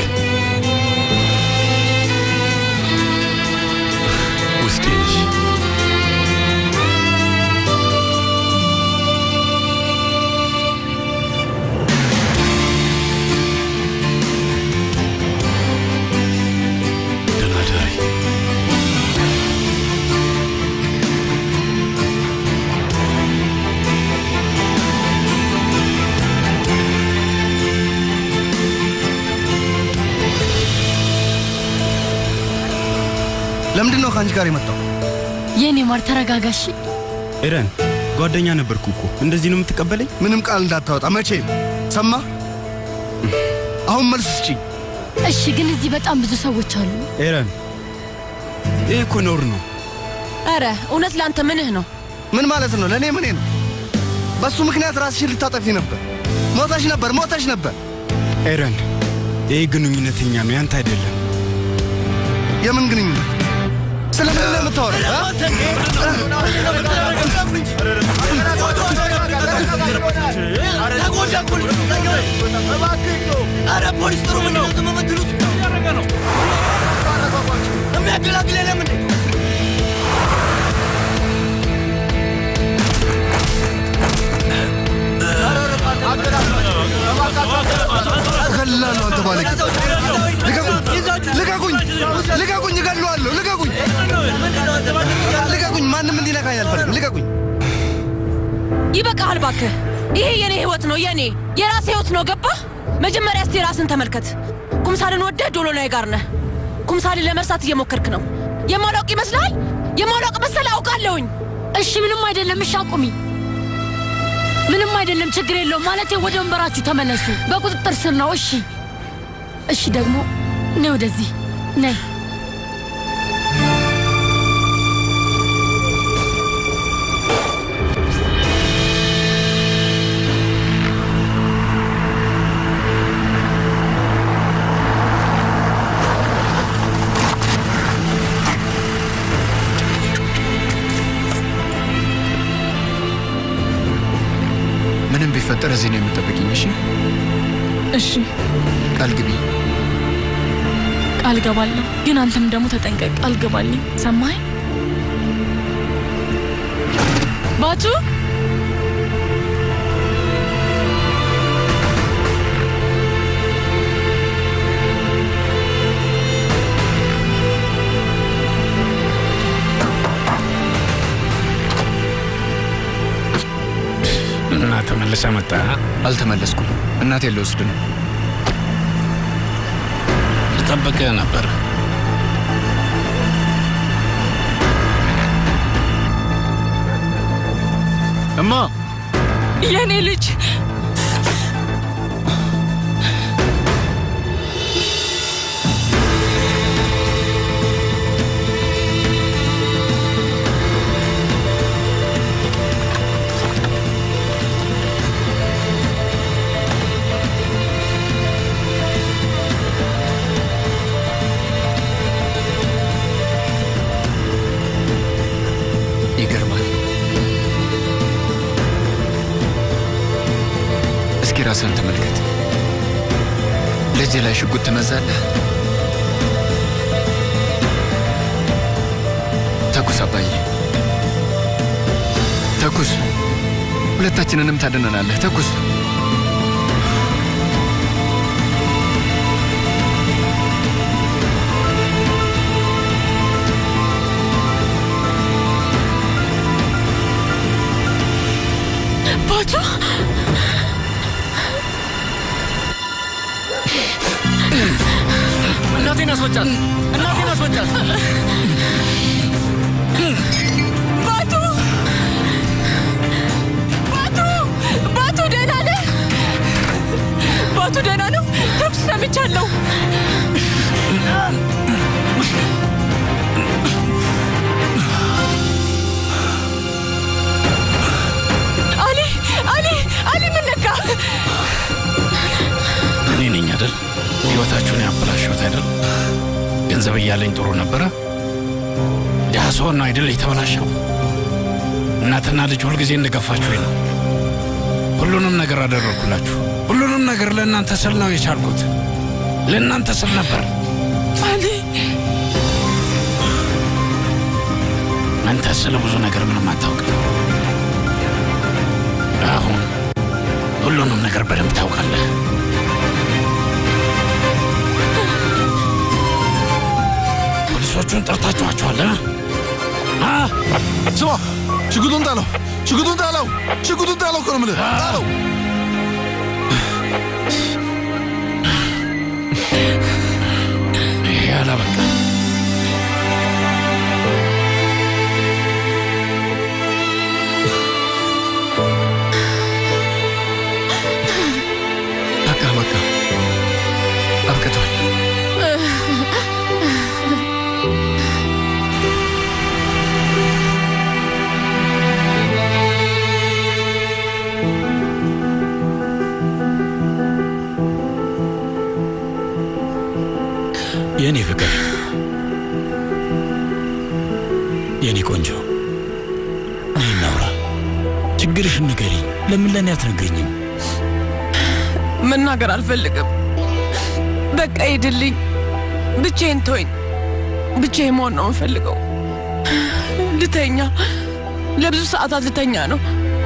ውስጤ ነሽ። ደህና እደሪ። ለምንድን ነው ከአንቺ ጋር የመጣው? የኔ ማር ተረጋጋሽ። ኤረን ጓደኛ ነበርኩ እኮ እንደዚህ ነው የምትቀበለኝ? ምንም ቃል እንዳታወጣ መቼም። ሰማ? አሁን መልስ ስጪኝ። እሺ፣ ግን እዚህ በጣም ብዙ ሰዎች አሉ። ኤረን ይህ እኮ ነውር ነው። ኧረ እውነት ለአንተ ምንህ ነው? ምን ማለት ነው? ለእኔ ምኔ ነው? በሱ ምክንያት ራስሽን ልታጠፊ ነበር። ሞተሽ ነበር፣ ሞተሽ ነበር። ኤረን ይህ ግንኙነተኛ ነው፣ ያንተ አይደለም። የምን ግንኙነት? ስለምን ነው የምታወራው? ኧረ ፖሊስ ጥሩ ምንድን ነው ዝም የምትሉት? የሚያገላግል የለም እንዴ? እገልላለሁ። አንተ ባለጌ! ልቀቁኝ! ልቀቁኝ! ልቀቁኝ! እገለዋለሁ! ልቀቁኝ! ልቀቁኝ! ማንም እንዲነካኝ አልፈልግም። ልቀቁኝ! ይበቃሃል እባክህ። ይሄ የኔ ህይወት ነው፣ የኔ የራሴ ህይወት ነው። ገባህ? መጀመሪያ እስቲ ራስን ተመልከት። ኩምሳልን ወደህ ዶሎናይ ጋር ነህ። ኩምሳልን ለመርሳት እየሞከርክ ነው። የማላውቅ ይመስልሃል? የማላውቅ መሰለህ? አውቃለሁኝ። እሺ፣ ምንም አይደለም። እሺ፣ አቁሚ። ምንም አይደለም፣ ችግር የለውም። ማለቴ ወደ ወንበራችሁ ተመለሱ። በቁጥጥር ስር ነው። እሺ፣ እሺ። ደግሞ ነይ ወደዚህ ነይ። ምንም ቢፈጠር እዚህ ነው የምጠብቅኝ። እሺ እሺ ቃል ግቢ። ቃል ገባለሁ፣ ግን አንተም ደግሞ ተጠንቀቅ። ቃል ገባልኝ። ሰማኸኝ? ባቱ እና ተመልሰ መጣ? አልተመለስኩም። እናቴ ልወስድ ነው። ልጠብቅህ ነበር። እማ የኔ ልጅ ይገርማል። እስኪ ራስን ተመልከት። ልጅ ላይ ሽጉጥ ትመዛለህ። ተኩስ አባዬ፣ ተኩስ። ሁለታችንንም ታድነናለህ። ተኩስ። ባቱ እናቴን አስወጫት! እናቴን አስወጫት! ባቱ ባቱ ባቱ ደህና ነህ? ባቱ ደህና ነው? ተኩስ ሰምቻለሁ። ህይወታችሁን ያበላሸሁት አይደል? ገንዘብ እያለኝ ጥሩ ነበረ። ድሀ ስሆን ነው አይደል የተበላሸው? እናትና ልጅ ሁልጊዜ እንደገፋችሁኝ ነው። ሁሉንም ነገር አደረግኩላችሁ። ሁሉንም ነገር ለእናንተ ስል ነው የቻልኩት። ለእናንተ ስል ነበር። ማሊ አንተ ስለ ብዙ ነገር ምንም አታውቅም። አሁን ሁሉንም ነገር በደንብ ታውቃለህ። ፖሊሶቹን ጠርታችኋቸዋል? አ? ስማ፣ ሽጉጡን ጣለው፣ ሽጉጡን ጣለው፣ ሽጉጡን ጣለው እኮ ነው የምልህ። ጣለው። ይሄ አላበቃ። በቃ በቃ አብቅቷል። የእኔ ፍቅር፣ የእኔ ቆንጆ፣ እኔ እናውራ። ችግርሽን ንገሪኝ። ለምን ለእኔ አትነግሪኝም? መናገር አልፈልግም። በቃ ሂድልኝ፣ ብቻዬን ተወኝ። ብቻዬን መሆን ነው የምፈልገው። ልተኛ፣ ለብዙ ሰዓታት ልተኛ ነው።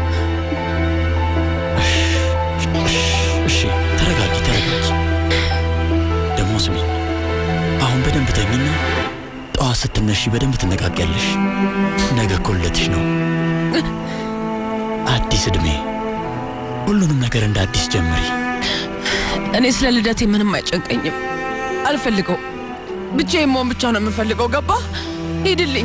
እሺ፣ ተረጋጊ፣ ተረጋጊ። ደግሞ ስሚኝ፣ አሁን በደንብ ተኝና ጠዋት ስትነሺ በደንብ ትነቃቂያለሽ። ነገ እኮ ልደትሽ ነው፣ አዲስ ዕድሜ። ሁሉንም ነገር እንደ አዲስ ጀምሪ። እኔ ስለ ልደቴ ምንም አይጨንቀኝም። አልፈልገው። ብቻዬን መሆን ብቻ ነው የምፈልገው። ገባ? ሂድልኝ።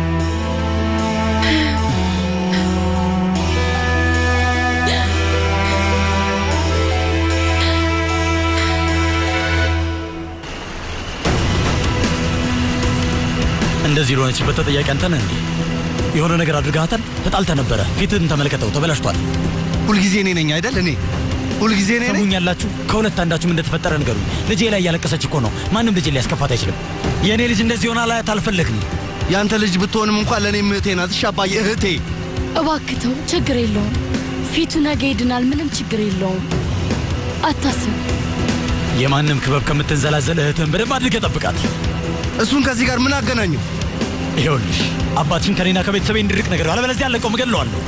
እንደዚህ ለሆነችበት ተጠያቂ አንተ ነህ እንዴ? የሆነ ነገር አድርገሃታል? ተጣልተ ነበረ። ፊትህን ተመልከተው፣ ተበላሽቷል። ሁልጊዜ እኔ ነኝ አይደል? እኔ ሁልጊዜ እኔ ነኝ። ሰሙኛላችሁ? ከሁለት አንዳችሁም እንደተፈጠረ ንገሩኝ። ልጄ ላይ እያለቀሰች እኮ ነው። ማንም ልጄ ሊያስከፋት አይችልም። የእኔ ልጅ እንደዚህ ሆና ላያት አልፈለግም። ያንተ ልጅ ብትሆንም እንኳን ለእኔም እህቴ ናት። እሺ አባዬ፣ እህቴ እባክተው፣ ችግር የለውም። ፊቱ ነገ ይድናል። ምንም ችግር የለውም። አታስብ። የማንም ክበብ ከምትንዘላዘል እህትህን በደንብ አድርገህ ጠብቃት። እሱን ከዚህ ጋር ምን አገናኘው? ይኸውልሽ አባትሽን ከኔና ከቤተሰቤ እንድርቅ ነገር አለበለዚያ አለቀው እገድለዋለሁ።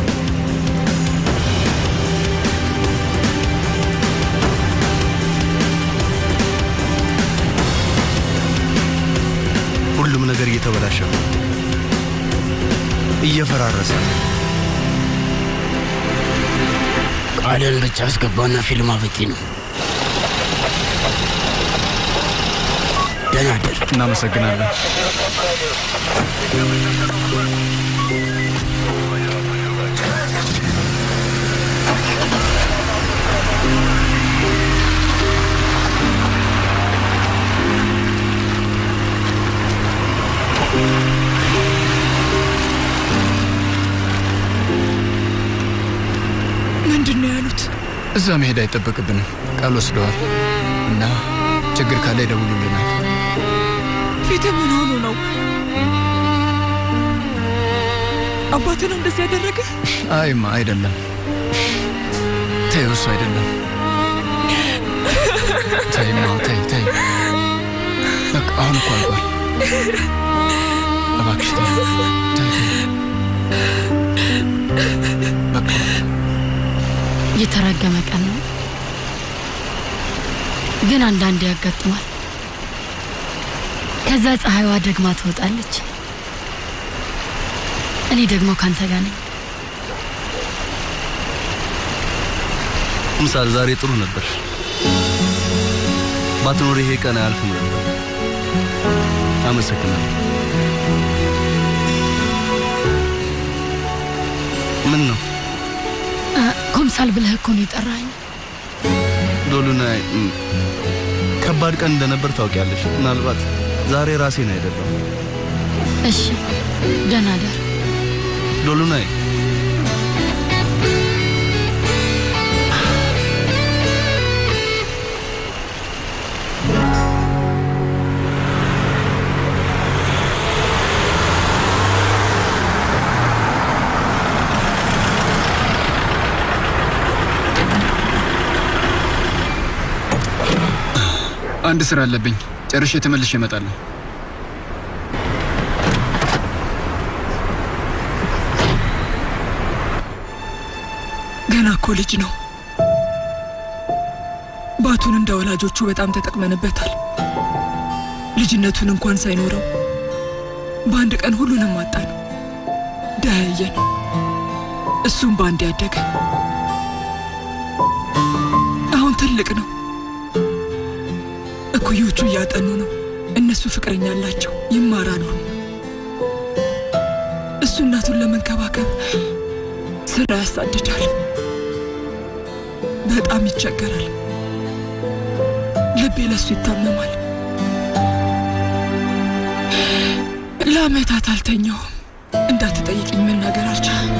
ሁሉም ነገር እየተበላሸ ነው፣ እየፈራረሰ ነው። ቃልን ብቻ አስገባና ፊልም አበቂ ነው። ደህና እደር። እናመሰግናለን። ምንድን ነው ያሉት? እዛ መሄድ አይጠበቅብንም። ቃል ወስደዋል እና ችግር ካለ ይደውሉልናል። ፊት ምን ሆኖ ነው? አባትህ ነው እንደዚህ ያደረገ? አይማ አይደለም፣ ተይው፣ እሱ አይደለም። ተይማ፣ ተይ ተይ። በቃ አሁን እኮ አልቋል። እባክሽ ተይ ተይ ተይ። በቃ የተረገመ ቀን ነው፣ ግን አንዳንዴ ያጋጥማል። ከዛ ፀሐይዋ ደግማ ትወጣለች። እኔ ደግሞ ካንተ ጋር ነኝ። ምሳል ዛሬ ጥሩ ነበር። ባትኖር ይሄ ቀን አያልፍም ነበር። አመሰግናለሁ። ምን ነው እ፣ ኮምሳል ብለህ እኮ ነው የጠራኸኝ። ዶሉና እም፣ ከባድ ቀን እንደነበር ታውቂያለሽ። ምናልባት ዛሬ ራሴን አይደለም። እሺ፣ ደህና ደር። ዶሉናይ አንድ ስራ አለብኝ። ጨርሼ ተመልሼ እመጣለሁ። ገና እኮ ልጅ ነው። ባቱን እንደ ወላጆቹ በጣም ተጠቅመንበታል። ልጅነቱን እንኳን ሳይኖረው በአንድ ቀን ሁሉንም አጣን። ደኸየን። እሱም በአንድ ያደገ አሁን ትልቅ ነው። እኩዮቹ እያጠኑ ነው። እነሱ ፍቅረኛ አላቸው፣ ይማራሉ። እሱ እናቱን ለመንከባከብ ስራ ያሳድዳል። በጣም ይቸገራል። ልቤ ለሱ ይታመማል። ለአመታት አልተኛውም። እንዳትጠይቅኝ መናገር አልቻለም።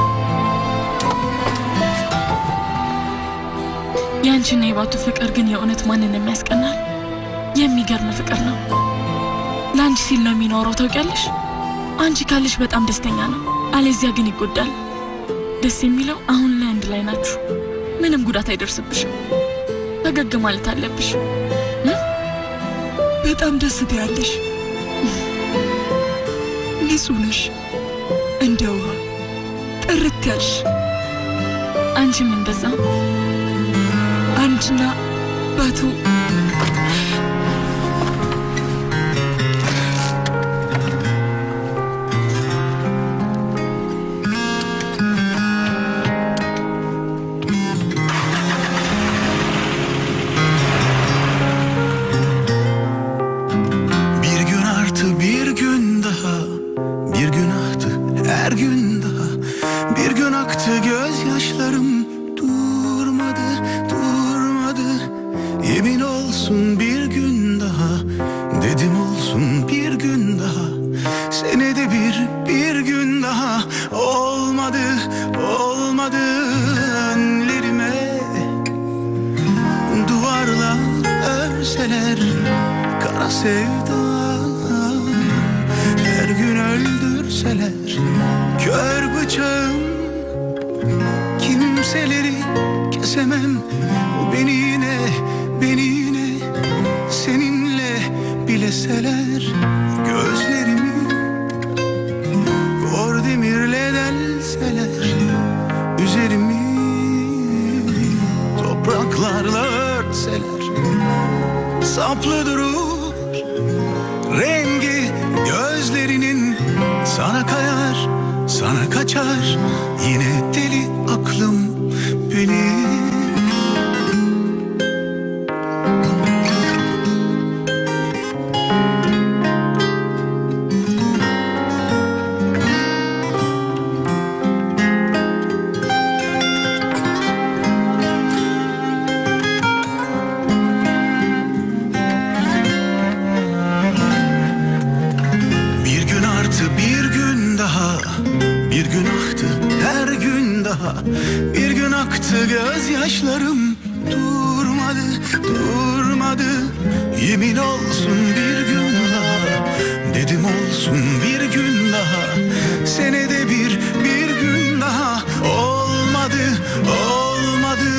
የአንቺና የባቱ ፍቅር ግን የእውነት ማንን የሚያስቀናል? የሚገርም ፍቅር ነው። ለአንቺ ሲል ነው የሚኖረው ታውቂያለሽ። አንቺ ካለሽ በጣም ደስተኛ ነው፣ አለዚያ ግን ይጎዳል። ደስ የሚለው አሁን ላይ አንድ ላይ ናችሁ። ምንም ጉዳት አይደርስብሽም። ፈገግ ማለት አለብሽ። በጣም ደስ ትያለሽ። ንጹህ ነሽ፣ እንደ ውሃ ጥርት ያልሽ። አንቺም እንደዛ። አንቺና ባቱ Bir gün artı bir gün daha Bir gün aktı her gün daha Bir gün aktı gözyaşlarım Durmadı durmadı Yemin olsun bir gün daha Dedim olsun bir gün daha Senede bir bir gün daha Olmadı olmadı Önlerime Duvarlar örseler Kara sevda Her gün öldürseler Kör bıçağım Kimseleri kesemem Beni yine Beni yine Seninle bileseler Gözlerimi Kor demirle delseler Üzerimi Topraklarla örtseler Saplı durur Rengi gözlerinin Sana kayar Sana kaçar Yine deli aklım benim Bir gün artı bir gün daha Bir gün aktı her gün daha Bir gün aktı gözyaşlarım Durmadı durmadı Yemin olsun bir gün daha Dedim olsun bir gün daha Senede bir bir gün daha Olmadı olmadı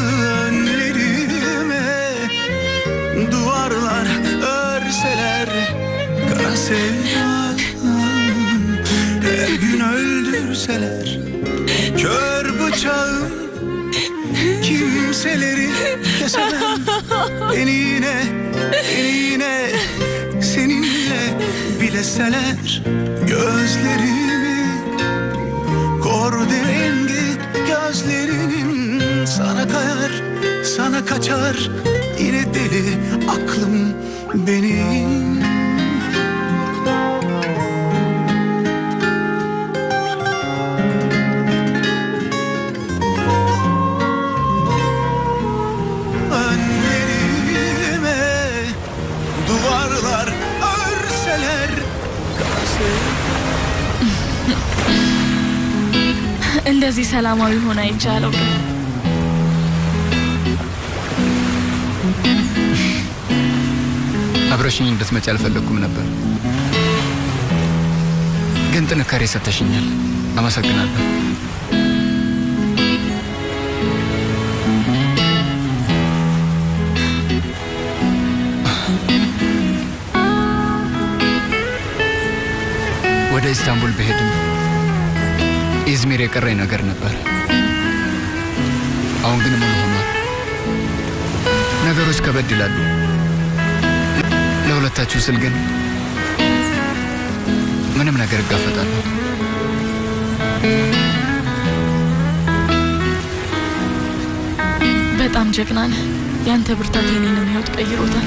Önlerime Duvarlar örseler Kara sevda Her gün öldürseler Kör bıçağım Kimseleri kesemem Beni yine Beni yine Seninle bileseler Gözlerimi Kor rengi Gözlerinin Sana kayar Sana kaçar Yine deli aklım benim Önlerime duvarlar örseler እንደዚህ ሰላማዊ ሆነ አይቻለው ግን አብረሽኝ እንድትመጪ አልፈለግኩም ነበር፣ ግን ጥንካሬ ሰጥተሽኛል። አመሰግናለሁ። የቀረኝ ነገር ነበር። አሁን ግን ሙሉ ሆኗል። ነገሮች ከበድ ይላሉ። ለሁለታችሁ ስል ግን ምንም ነገር እጋፈጣለሁ። በጣም ጀግና ነህ። ያንተ ብርታት የኔንም ህይወት ቀይሮታል።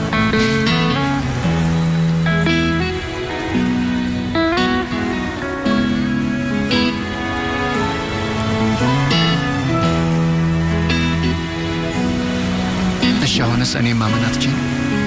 እሺ አሁንስ እኔም ማመን አትችይም?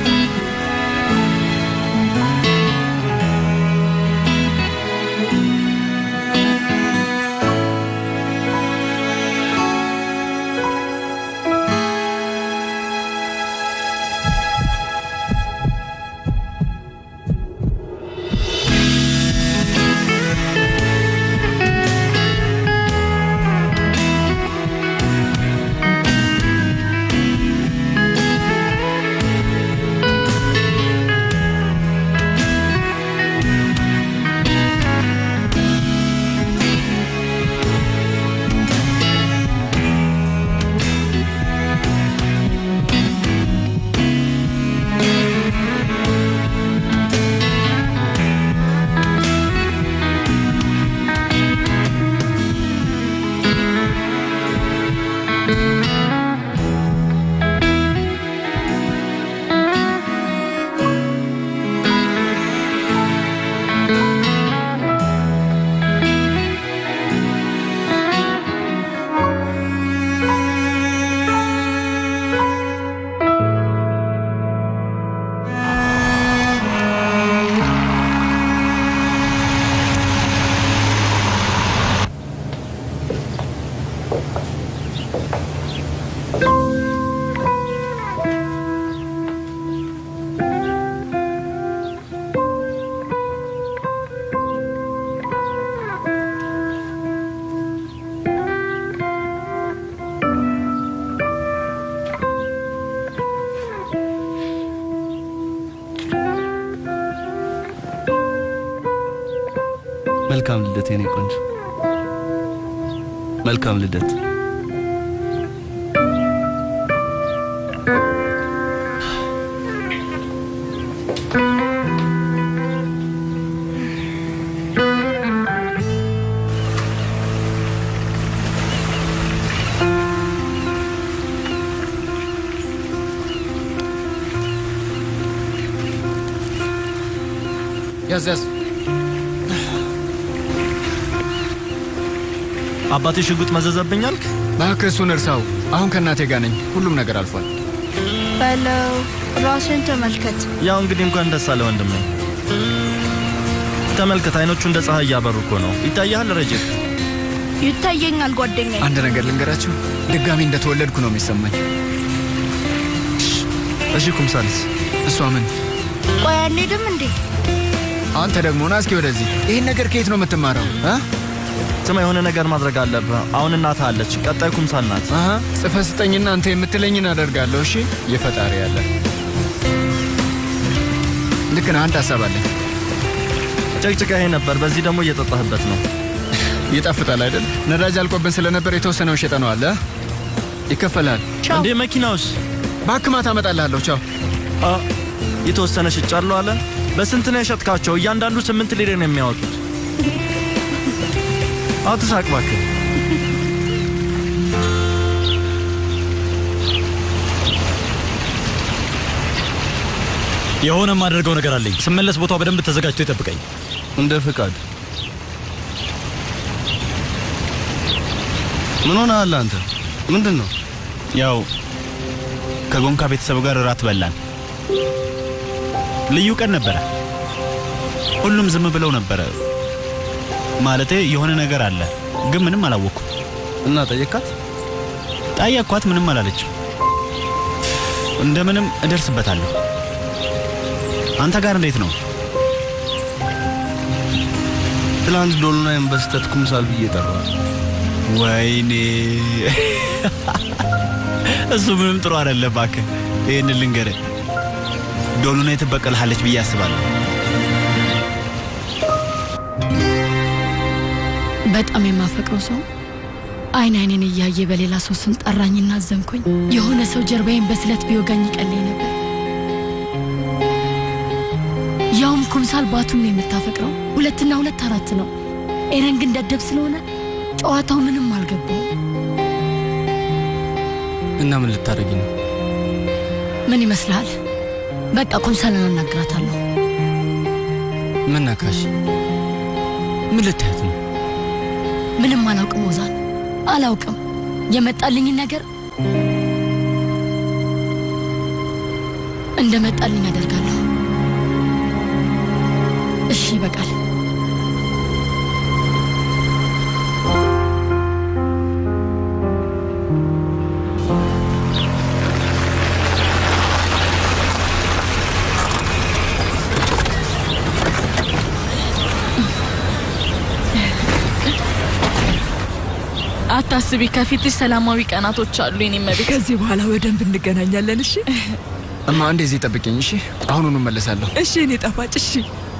መልካም ልደት የኔ ቆንጆ፣ መልካም ልደት። ያዝ ያዝ። አባቴ ሽጉጥ መዘዘብኝ አልክ? እባክህ እሱን እርሳው። አሁን ከእናቴ ጋር ነኝ። ሁሉም ነገር አልፏል። በለው ራስን ተመልከት። ያው እንግዲህ እንኳን ደስ አለ ወንድሜ። ተመልከት፣ አይኖቹ እንደ ፀሐይ እያበሩ እኮ ነው። ይታያል ረጅብ ይታየኛል ጓደኛዬ። አንድ ነገር ልንገራችሁ፣ ድጋሚ እንደተወለድኩ ነው የሚሰማኝ። እሺ ኩምሳልስ፣ እሷ ምን? ቆይ አንሄድም እንዴ? አንተ ደግሞ ና እስኪ ወደዚህ። ይህን ነገር ከየት ነው የምትማረው? ስማ፣ የሆነ ነገር ማድረግ አለብህ። አሁን እናትህ አለች፣ ቀጣይ ኩምሳል ናት። ጽፈህ ስጠኝና አንተ የምትለኝን አደርጋለሁ። እሺ፣ የፈጣሪ ያለ ልክ ነህ። አንድ ሀሳብ አለኝ። ጨቅጭቀህ ነበር፣ በዚህ ደግሞ እየጠጣህበት ነው። ይጣፍጣል አይደል? ነዳጅ አልቆብን ስለነበር የተወሰነውን ሸጠነዋል። ይከፈላል። እንዴ መኪናውስ? እባክህ ማታ እመጣልሃለሁ። ቻው። የተወሰነ ሽጫለሁ አለ። በስንት ነው የሸጥካቸው? እያንዳንዱ ስምንት ሊሬ ነው የሚያወጡት። አትሳቅ እባክህ። የሆነ የማደርገው ነገር አለኝ። ስመለስ ቦታው በደንብ ተዘጋጅቶ ይጠብቀኝ። እንደ ፍቃድ። ምን ሆነሃል አንተ? ምንድን ነው? ያው ከጎንካ ቤተሰብ ጋር እራት በላን። ልዩ ቀን ነበረ። ሁሉም ዝም ብለው ነበረ። ማለቴ የሆነ ነገር አለ፣ ግን ምንም አላወቅኩም። እና ጠየካት? ጠየቅኳት፣ ምንም አላለችም። እንደምንም እደርስበታለሁ። አንተ ጋር እንዴት ነው? ትላንት ዶሎናይን በስተት ኩምሳል ብዬ ጠራዋል። ወይኔ እሱ ምንም ጥሩ አይደለም። እባክህ ይህን ልንገርህ፣ ዶሉናይ ትበቀልሃለች ብዬ አስባለሁ። በጣም የማፈቅረው ሰው አይን አይኔን እያየ በሌላ ሰው ስም ጠራኝና አዘንኩኝ። የሆነ ሰው ጀርባዬን በስለት ቢወጋኝ ይቀለኝ ነበር። ያውም ኩምሳል ባቱን ነው የምታፈቅረው። ሁለትና ሁለት አራት ነው። ኤረን ግን ደደብ ስለሆነ ጨዋታው ምንም አልገባው። እና ምን ልታደርጊ ነው? ምን ይመስልሃል? በቃ ኩምሳልን አናግራታለሁ። ምን ነካሽ? ምን ልታያት ነው? ምንም አላውቅም ኦዛን፣ አላውቅም። የመጣልኝን ነገር እንደመጣልኝ አደርጋለሁ። እሺ ይበቃል። አታስቢ፣ ከፊትሽ ሰላማዊ ቀናቶች አሉ። የኔ መቤት፣ ከዚህ በኋላ በደንብ እንገናኛለን። እሺ እማ እንደዚህ ጠብቅኝ። እሺ አሁኑኑ እመለሳለሁ። እሺ፣ እኔ ጣፋጭ። እሺ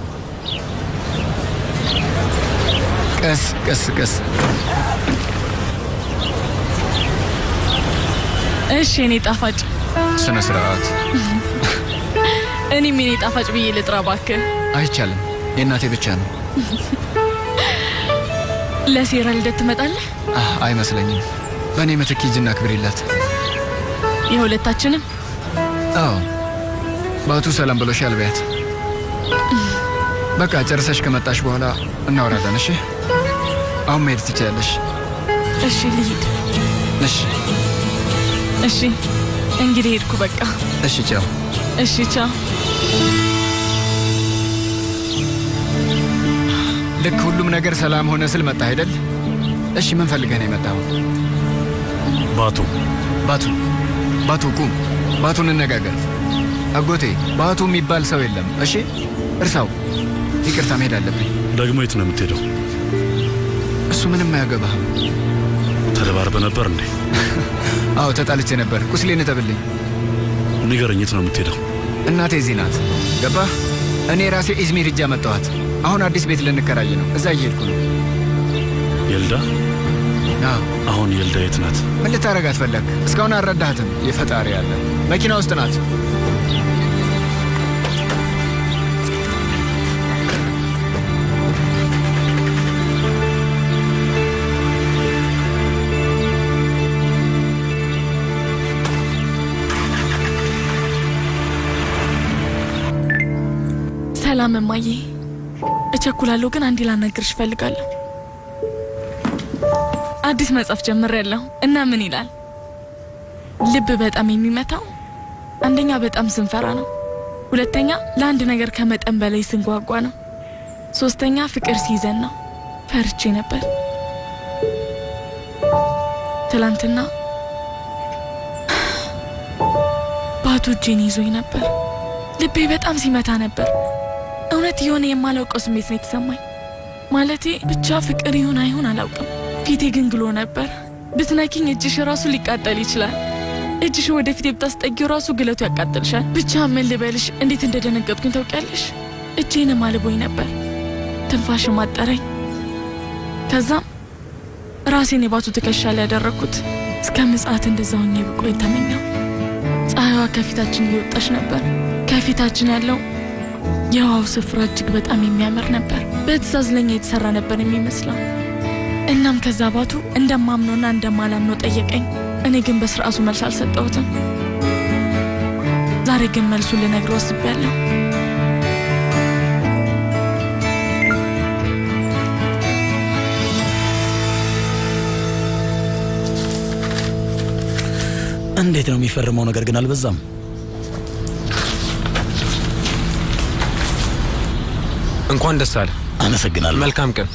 ቀስ ቀስ ቀስ። እሺ የኔ ጣፋጭ፣ ስነ ስርዓት። እኔም የኔ ጣፋጭ ብዬ ልጥራ እባክህ። አይቻልም፣ የእናቴ ብቻ ነው። ለሴራ ልደት ትመጣለህ? አህ፣ አይመስለኝም። በእኔ ምትክ ሂጂና ክብሪላት። የሁለታችንም? አዎ፣ ባቱ ሰላም ብሎሻል በያት። በቃ ጨርሰሽ ከመጣሽ በኋላ እናወራለን። እሺ፣ አሁን መሄድ ትችያለሽ። እሺ ልሂድ። እሺ፣ እሺ እንግዲህ ሄድኩ በቃ። እሺ፣ ቻው። እሺ ቻው። ልክ ሁሉም ነገር ሰላም ሆነ ስል መጣ አይደል? እሺ፣ ምን ፈልገህ ነው የመጣው? ባቱ ባቱ ባቱ፣ ቁም። ባቱ፣ እንነጋገር። አጎቴ፣ ባቱ የሚባል ሰው የለም። እሺ፣ እርሳው። ይቅርታ፣ መሄድ አለብኝ። ደግሞ የት ነው የምትሄደው? እሱ ምንም አያገባህም። ተደባርበ ነበር እንዴ? አዎ፣ ተጣልቼ ነበር። ቁስሌን እጠብልኝ። ንገረኝ፣ የት ነው የምትሄደው? እናቴ እዚህ ናት። ገባህ? እኔ ራሴ ኢዝሚር ሂጄ መጣኋት። አሁን አዲስ ቤት ልንከራይ ነው። እዛ እየሄድኩ ነው። የልዳ? አዎ። አሁን የልዳ የት ናት? ምን ልታረጋት ፈለግ? እስካሁን አልረዳሃትም። የፈጣሪ ያለ መኪና ውስጥ ናት። ሰላም እማዬ፣ እቸኩላለሁ ግን አንዴ ላናግርሽ እፈልጋለሁ። አዲስ መጽሐፍ ጀምሬያለሁ እና ምን ይላል? ልብ በጣም የሚመታው አንደኛ በጣም ስንፈራ ነው፣ ሁለተኛ ለአንድ ነገር ከመጠን በላይ ስንጓጓ ነው፣ ሶስተኛ ፍቅር ሲይዘን ነው። ፈርቼ ነበር። ትላንትና ባቱ እጄን ይዞኝ ነበር። ልቤ በጣም ሲመታ ነበር። እውነት የሆነ የማላውቀው ስሜት ነው የተሰማኝ። ማለቴ ብቻ ፍቅር ይሁን አይሁን አላውቅም። ፊቴ ግን ግሎ ነበር። ብትነኪኝ እጅሽ ራሱ ሊቃጠል ይችላል። እጅሽ ወደፊት ብታስጠጊው ራሱ ግለቱ ያቃጥልሻል። ብቻ ምን ልበልሽ፣ እንዴት እንደደነገጥኩኝ ታውቂያለሽ? እጄንም አልቦኝ ነበር፣ ትንፋሽም አጠረኝ። ከዛም ራሴን የባቱ ትከሻ ላይ ያደረግኩት። እስከ ምጽአት እንደዛ ሆኜ ብቆይ ተመኘው። ፀሐይዋ ከፊታችን እየወጣች ነበር። ከፊታችን ያለው የውሃው ስፍራ እጅግ በጣም የሚያምር ነበር። በትእዛዝ ለኛ የተሰራ ነበር የሚመስለው። እናም ከዛ ባቱ እንደማምነውና እንደማላምነው ጠየቀኝ። እኔ ግን በስርዓቱ መልስ አልሰጠሁትም። ዛሬ ግን መልሱን ልነግረው ወስቤያለሁ። እንዴት ነው የሚፈርመው ነገር ግን አልበዛም? እንኳን ደስ አለ። አመሰግናለሁ። መልካም ቀን።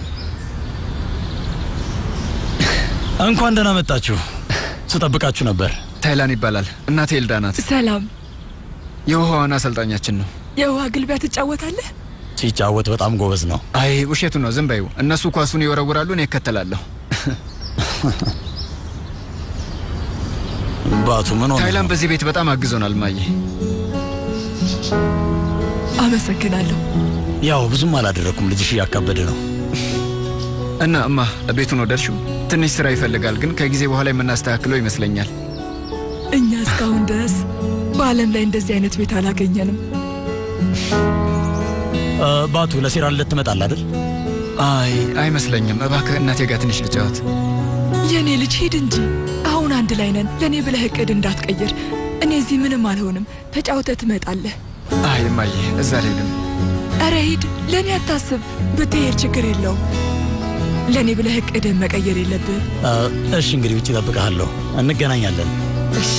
እንኳን ደህና መጣችሁ። ስጠብቃችሁ ነበር። ታይላን ይባላል። እናቴ ኤልዳ ናት። ሰላም። የውሃ ዋና አሰልጣኛችን ነው። የውሃ ግልቢያ ትጫወታለህ? ሲጫወት በጣም ጎበዝ ነው። አይ ውሸቱ ነው፣ ዝም በይው። እነሱ ኳሱን ይወረውራሉ፣ እኔ እከተላለሁ። ባቱ ምን ሆነ? ታይላን በዚህ ቤት በጣም አግዞናል። ማየ አመሰግናለሁ። ያው ብዙም አላደረኩም። ልጅሽ እያካበደ ነው። እና እማ ቤቱን ወደድሽው? ትንሽ ስራ ይፈልጋል፣ ግን ከጊዜ በኋላ የምናስተካክለው ይመስለኛል። እኛ እስካሁን ድረስ በዓለም ላይ እንደዚህ አይነት ቤት አላገኘንም። እ፣ ባቱ ለሴራ ልደት ትመጣለህ አይደል? አይ አይመስለኝም። እባክህ እናቴ ጋር ትንሽ ልጫወት። የእኔ ልጅ ሂድ እንጂ አሁን አንድ ላይ ነን። ለእኔ ብለህ እቅድ እንዳትቀይር። እኔ እዚህ ምንም አልሆንም። ተጫውተህ ትመጣለህ። አይ እማዬ፣ እዛ አልሄድም። እረ ሂድ፣ ለእኔ አታስብ። ብትሄድ ችግር የለውም። ለእኔ ብለህ እቅድህን መቀየር የለብህም። እ፣ እሺ እንግዲህ ውጭ እጠብቅሃለሁ። እንገናኛለን። እሺ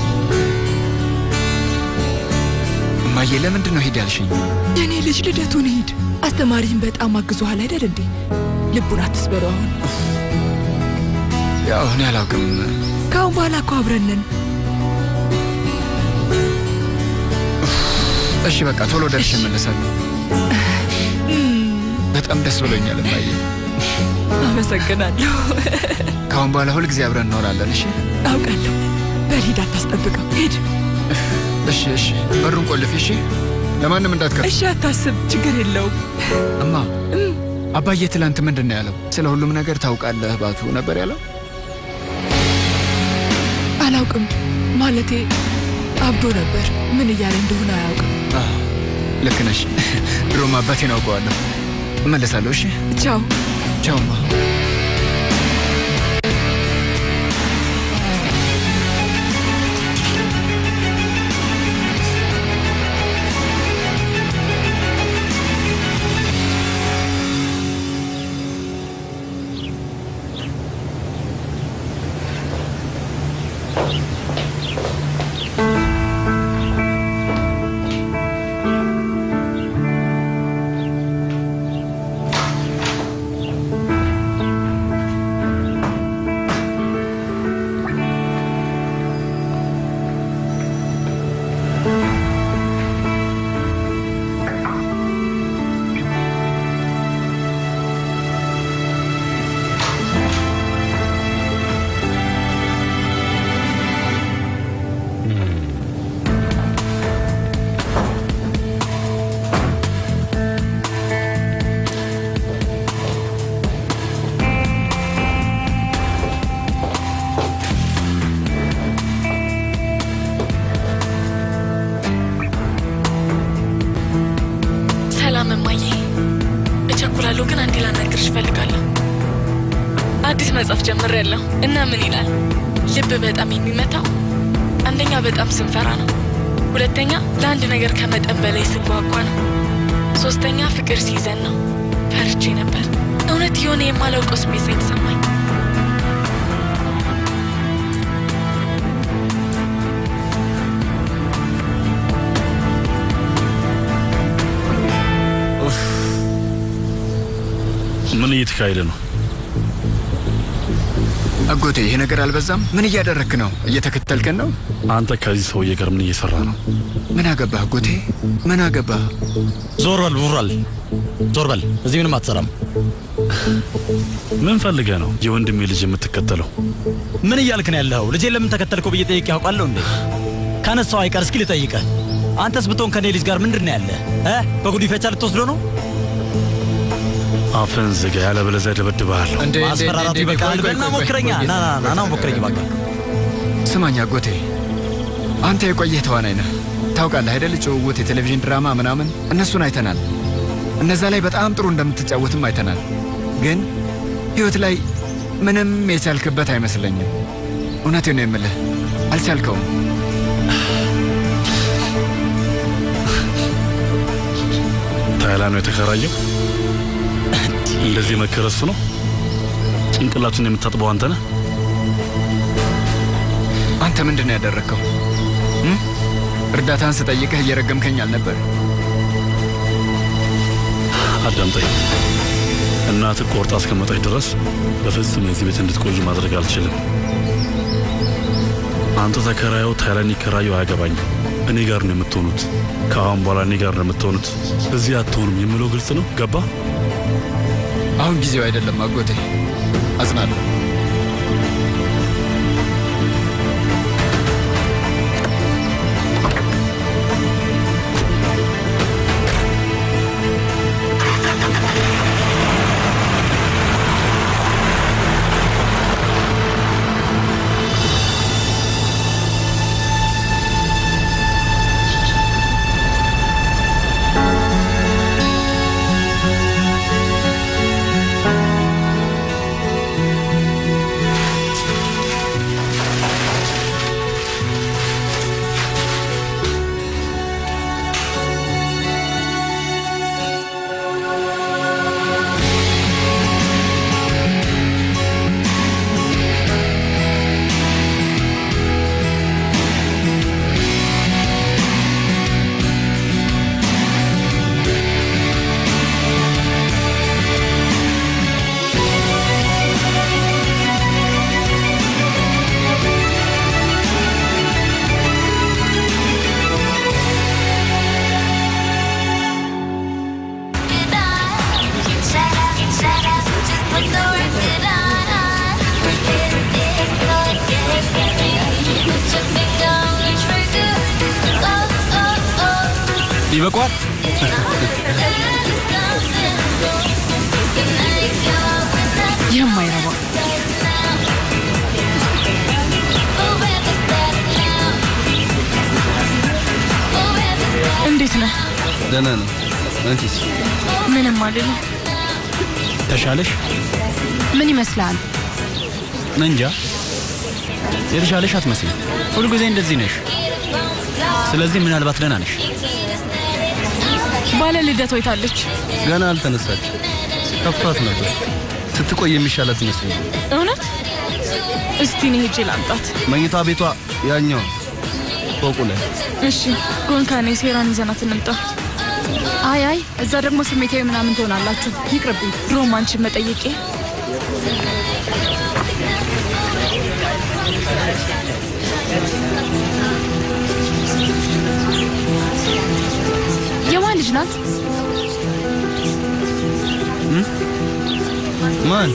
እማዬ፣ ለምንድን ነው ሂድ ያልሽኝ? የእኔ ልጅ ልደቱን ሂድ። አስተማሪህን በጣም አግዞሃል አይደል እንዴ? ልቡን አትስበረው። አሁን ያው እኔ አላውቅም። ከአሁን በኋላ እኮ አብረን ነን። እሺ በቃ ቶሎ ደርሼ እመለሳለሁ። በጣም ደስ ብሎኛል እማዬ። አመሰግናለሁ። ከአሁን በኋላ ሁል ጊዜ አብረን እንኖራለን። እሺ አውቃለሁ። በል ሂድ፣ አታስጠብቀው። ሂድ። እሺ እሺ። በሩን ቆልፊ። እሺ ለማንም እንዳትከፍት። እሺ፣ አታስብ፣ ችግር የለውም። እማ አባዬ ትላንት ምንድን ነው ያለው? ስለ ሁሉም ነገር ታውቃለህ ባቱ ነበር ያለው? አላውቅም ማለቴ አብዶ ነበር። ምን እያለ እንደሆነ አያውቅም። አዎ፣ ልክ ነሽ። ድሮም አባቴን አውቀዋለሁ። እመለሳለሁ። እሺ ቻው ቻው እማ። ሰላም እማዬ፣ እቸኩላለሁ ግን አንዴ ላናግርሽ እፈልጋለሁ። አዲስ መጽሐፍ ጀምሬያለሁ እና ምን ይላል? ልብ በጣም የሚመታው አንደኛ በጣም ስንፈራ ነው፣ ሁለተኛ ለአንድ ነገር ከመጠን በላይ ስንጓጓ ነው፣ ሶስተኛ ፍቅር ሲይዘን ነው። ፈርቼ ነበር። እውነት የሆነ የማላውቀው ስሜት ነው የተሰማኝ። ምን እየተካሄደ ነው? አጎቴ ይሄ ነገር አልበዛም? ምን እያደረክ ነው? እየተከተልከን ነው? አንተ ከዚህ ሰውዬ ጋር ምን እየሰራ ነው? ምን አገባህ አጎቴ? ምን አገባህ? ዞር በል ቡራል፣ ዞር በል። እዚህ ምንም አትሰራም። ምን ፈልገህ ነው የወንድሜ ልጅ የምትከተለው? ምን እያልክ ነው ያለኸው? ልጄን ለምን ተከተልከው ብዬ ጠይቄ ያውቃለሁ እንዴ? ካነሳው አይቀር እስኪ ልጠይቀህ። አንተስ ብትሆን ከኔ ልጅ ጋር ምንድን ነው ያለህ? እ በጉዲፈቻ ልትወስዶ ነው? አፍህን ዝጋ፣ ያለበለዚያ እደበድብሃለሁ። ማስፈራራቱ ይበቃል። በልና ሞክረኛ። ና ና ና ና ሞክረኝ እባክህ። ስማኝ አጎቴ፣ አንተ የቆየህ ተዋናይ ነህ። ታውቃለህ አይደል? ጭውውት፣ የቴሌቪዥን ድራማ ምናምን እነሱን አይተናል። እነዛ ላይ በጣም ጥሩ እንደምትጫወትም አይተናል። ግን ህይወት ላይ ምንም የቻልክበት አይመስለኝም። እውነቴን ነው የምልህ፣ አልቻልከውም። ታይላ ነው የተከራየው። እንደዚህ መከረሱ ነው። ጭንቅላቱን የምታጥበው አንተ ነህ። አንተ ምንድን ነው ያደረግከው? እም? እርዳታን ስጠይቅህ እየረገምከኝ አልነበር? አዳምጠኝ። እናትህ ቆርጣ እስከመጣች ድረስ በፍጹም የዚህ ቤት እንድትቆይ ማድረግ አልችልም። አንተ ተከራየው፣ ታይላን ይከራየው፣ አያገባኝም። እኔ ጋር ነው የምትሆኑት። ከአሁን በኋላ እኔ ጋር ነው የምትሆኑት። እዚህ አትሆኑም የምለው ግልጽ ነው። ገባ? አሁን ጊዜው አይደለም አጎቴ፣ አጽናለሁ። ይበቋል። የማይረባ እንዴት ነህ? ደህና ነው። አንቺስ? ምንም አይደለም። ተሻለሽ? ምን ይመስላል? እንጃ የተሻለሽ አትመስልም። ሁልጊዜ እንደዚህ ነሽ። ስለዚህ ምናልባት ደህና ነሽ። ባለ ልደት ወይታለች። ገና አልተነሳች። ከፍቷት ነበር። ስትቆይ የሚሻላት ይመስለኛል። እውነት? እስቲ እኔ ሄጄ ላምጣት። መኝታ ቤቷ ያኛው ፎቁ ላይ። እሺ፣ ጎንካኔ ሴራን ይዘናት እንምጣ። አይ አይ፣ እዛ ደግሞ ስሜታዊ ምናምን ትሆናላችሁ። ይቅርብኝ። ሮማንችን መጠየቄ የማን ልጅ ናት? ማን?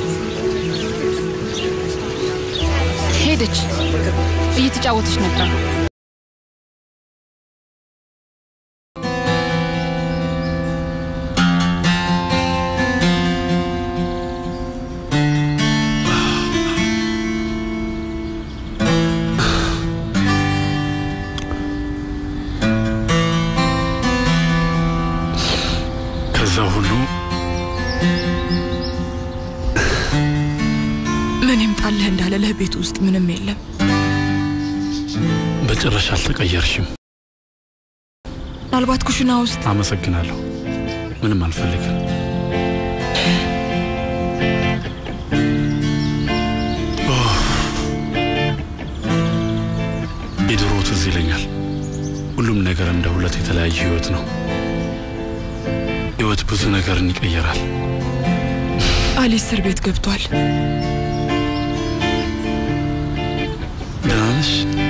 ሄደች። እየተጫወተች ነበር። ከዛ ሁሉ ምን ይምጣልህ እንዳለለህ ቤት ውስጥ ምንም የለም። በጭራሽ አልተቀየርሽም። ምናልባት ኩሽና ውስጥ አመሰግናለሁ። ምንም አልፈልግም። ኦህ፣ የድሮ ትዝ ይለኛል። ሁሉም ነገር እንደ ሁለት የተለያየ ህይወት ነው። ህይወት ብዙ ነገርን ይቀየራል። አሊ እስር ቤት ገብቷል። ደህና ነሽ?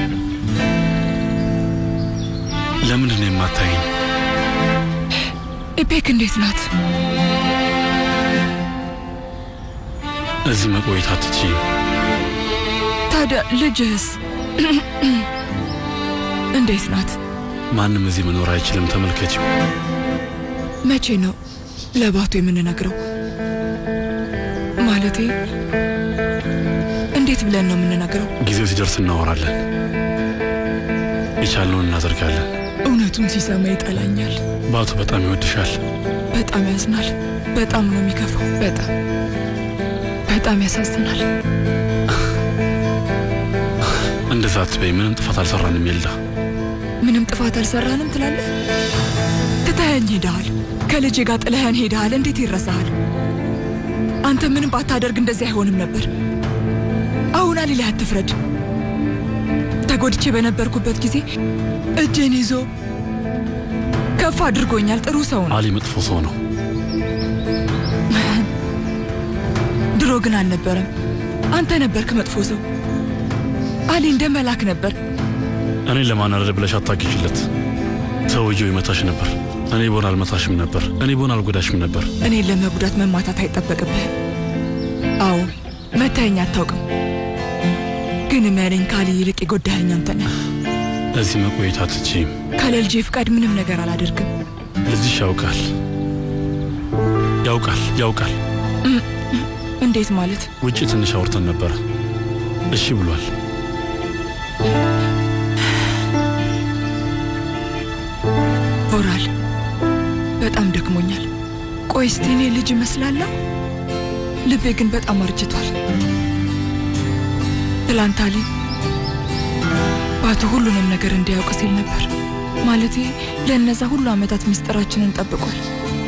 ለምንድን ነው የማታየኝ? ኢፔክ እንዴት ናት? እዚህ መቆየት አትችይም። ታዲያ ልጅህስ እንዴት ናት? ማንም እዚህ መኖር አይችልም። ተመልከችው። መቼ ነው ለባቱ የምንነግረው? ማለቴ እንዴት ብለን ነው የምንነግረው? ጊዜው ሲደርስ እናወራለን። የቻልነውን እናደርጋለን። እውነቱን ሲሰማ ይጠላኛል። ባቱ በጣም ይወድሻል። በጣም ያዝናል። በጣም ነው የሚከፋው። በጣም በጣም ያሳዝናል። እንደዛ አትበይ። ምንም ጥፋት አልሰራንም። የልዳ ምንም ጥፋት አልሰራንም ትላለህ? ትተኸኝ ሄደሃል። ከልጄ ጋር ጥለኸን ሄደሃል። እንዴት ይረሳሃል? አንተ ምንም ባታደርግ እንደዚህ አይሆንም ነበር። አሁን አሊ ላይ አትፍረድ። ተጎድቼ በነበርኩበት ጊዜ እጄን ይዞ ከፍ አድርጎኛል። ጥሩ ሰው ነው። አሊ መጥፎ ሰው ነው። ድሮ ግን አልነበረም። አንተ ነበርክ መጥፎ ሰው። አሊ እንደ መላክ ነበር። እኔን ለማናደድ ብለሽ አታግዥለት። ሰውየው ይመታሽ ነበር። እኔ ቦን አልመታሽም ነበር። እኔ ቦን አልጎዳሽም ነበር። እኔን ለመጉዳት መማታት አይጠበቅብህም። አዎ መታየኝ አታውቅም። ግን እመነኝ፣ ከአሊ ይልቅ የጎዳኸኝ አንተ ነህ። እዚህ መቆየት አትችይም። ካለ ልጄ ፍቃድ ምንም ነገር አላደርግም። ልጅሽ ያውቃል፣ ያውቃል፣ ያውቃል። እም፣ እንዴት ማለት? ውጭ ትንሽ አውርተን ነበረ። እሺ ብሏል። ኦራል በጣም ደክሞኛል። ቆይ እስቲ እኔ ልጅ እመስላለሁ? ልቤ ግን በጣም አርጅቷል። ትላንት አሊ ባቱ ሁሉንም ነገር እንዲያውቅ ሲል ነበር። ማለቴ ለእነዛ ሁሉ ዓመታት ምስጢራችንን ጠብቋል።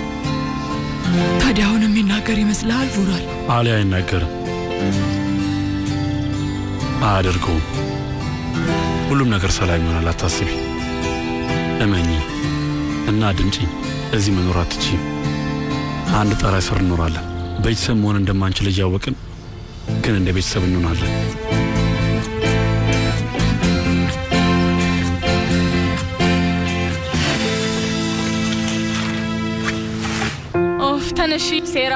ታዲያ አሁን የሚናገር ይመስልሃል ቮራል? አሊ አይናገርም፣ አያደርገውም። ሁሉም ነገር ሰላም ይሆናል፣ አታስቢ። እመኚ እና ድምጪኝ። እዚህ መኖር አትችይም። አንድ ጣራ ስር እንኖራለን። ቤተሰብ መሆን እንደማንችል እያወቅን ግን እንደ ቤተሰብ እንሆናለን። ኦፍ ተነሺ ሴራ፣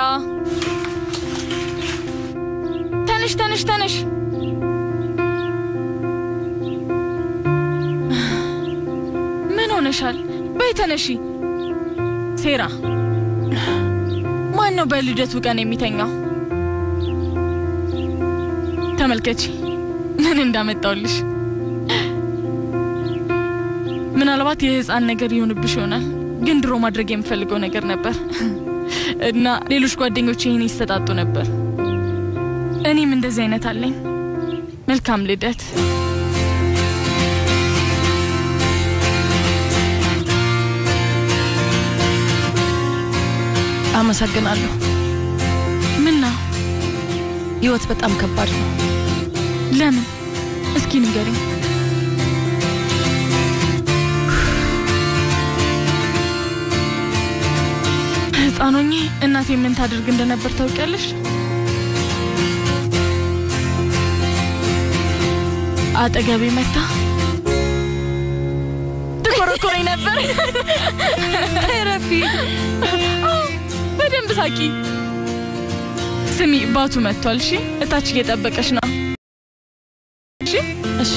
ተነሽ ተነሽ ተነሽ። ምን ሆነሻል? በይ ተነሺ። ሴራ ማን ነው በልደቱ ቀን የሚተኛው? ተመልከቺ ምን እንዳመጣውልሽ። ምናልባት የህፃን ነገር ይሆንብሽ ይሆናል፣ ግን ድሮ ማድረግ የምፈልገው ነገር ነበር እና ሌሎች ጓደኞች ይህን ይሰጣጡ ነበር። እኔም እንደዚህ አይነት አለኝ። መልካም ልደት። አመሰግናለሁ። ምን ነው? ህይወት በጣም ከባድ ነው። ለምን? እስኪ ንገሪኝ። ህፃን ሆኜ እናቴ ምን ታደርግ እንደነበር ታውቂያለሽ? አጠገቤ መታ ትኮረኮረኝ ነበር። ተረፊ በደንብ ሳቂ። ስሚ፣ ባቱ መጥቷል። እሺ፣ እታች እየጠበቀሽ ነው። እሺ፣ እሺ።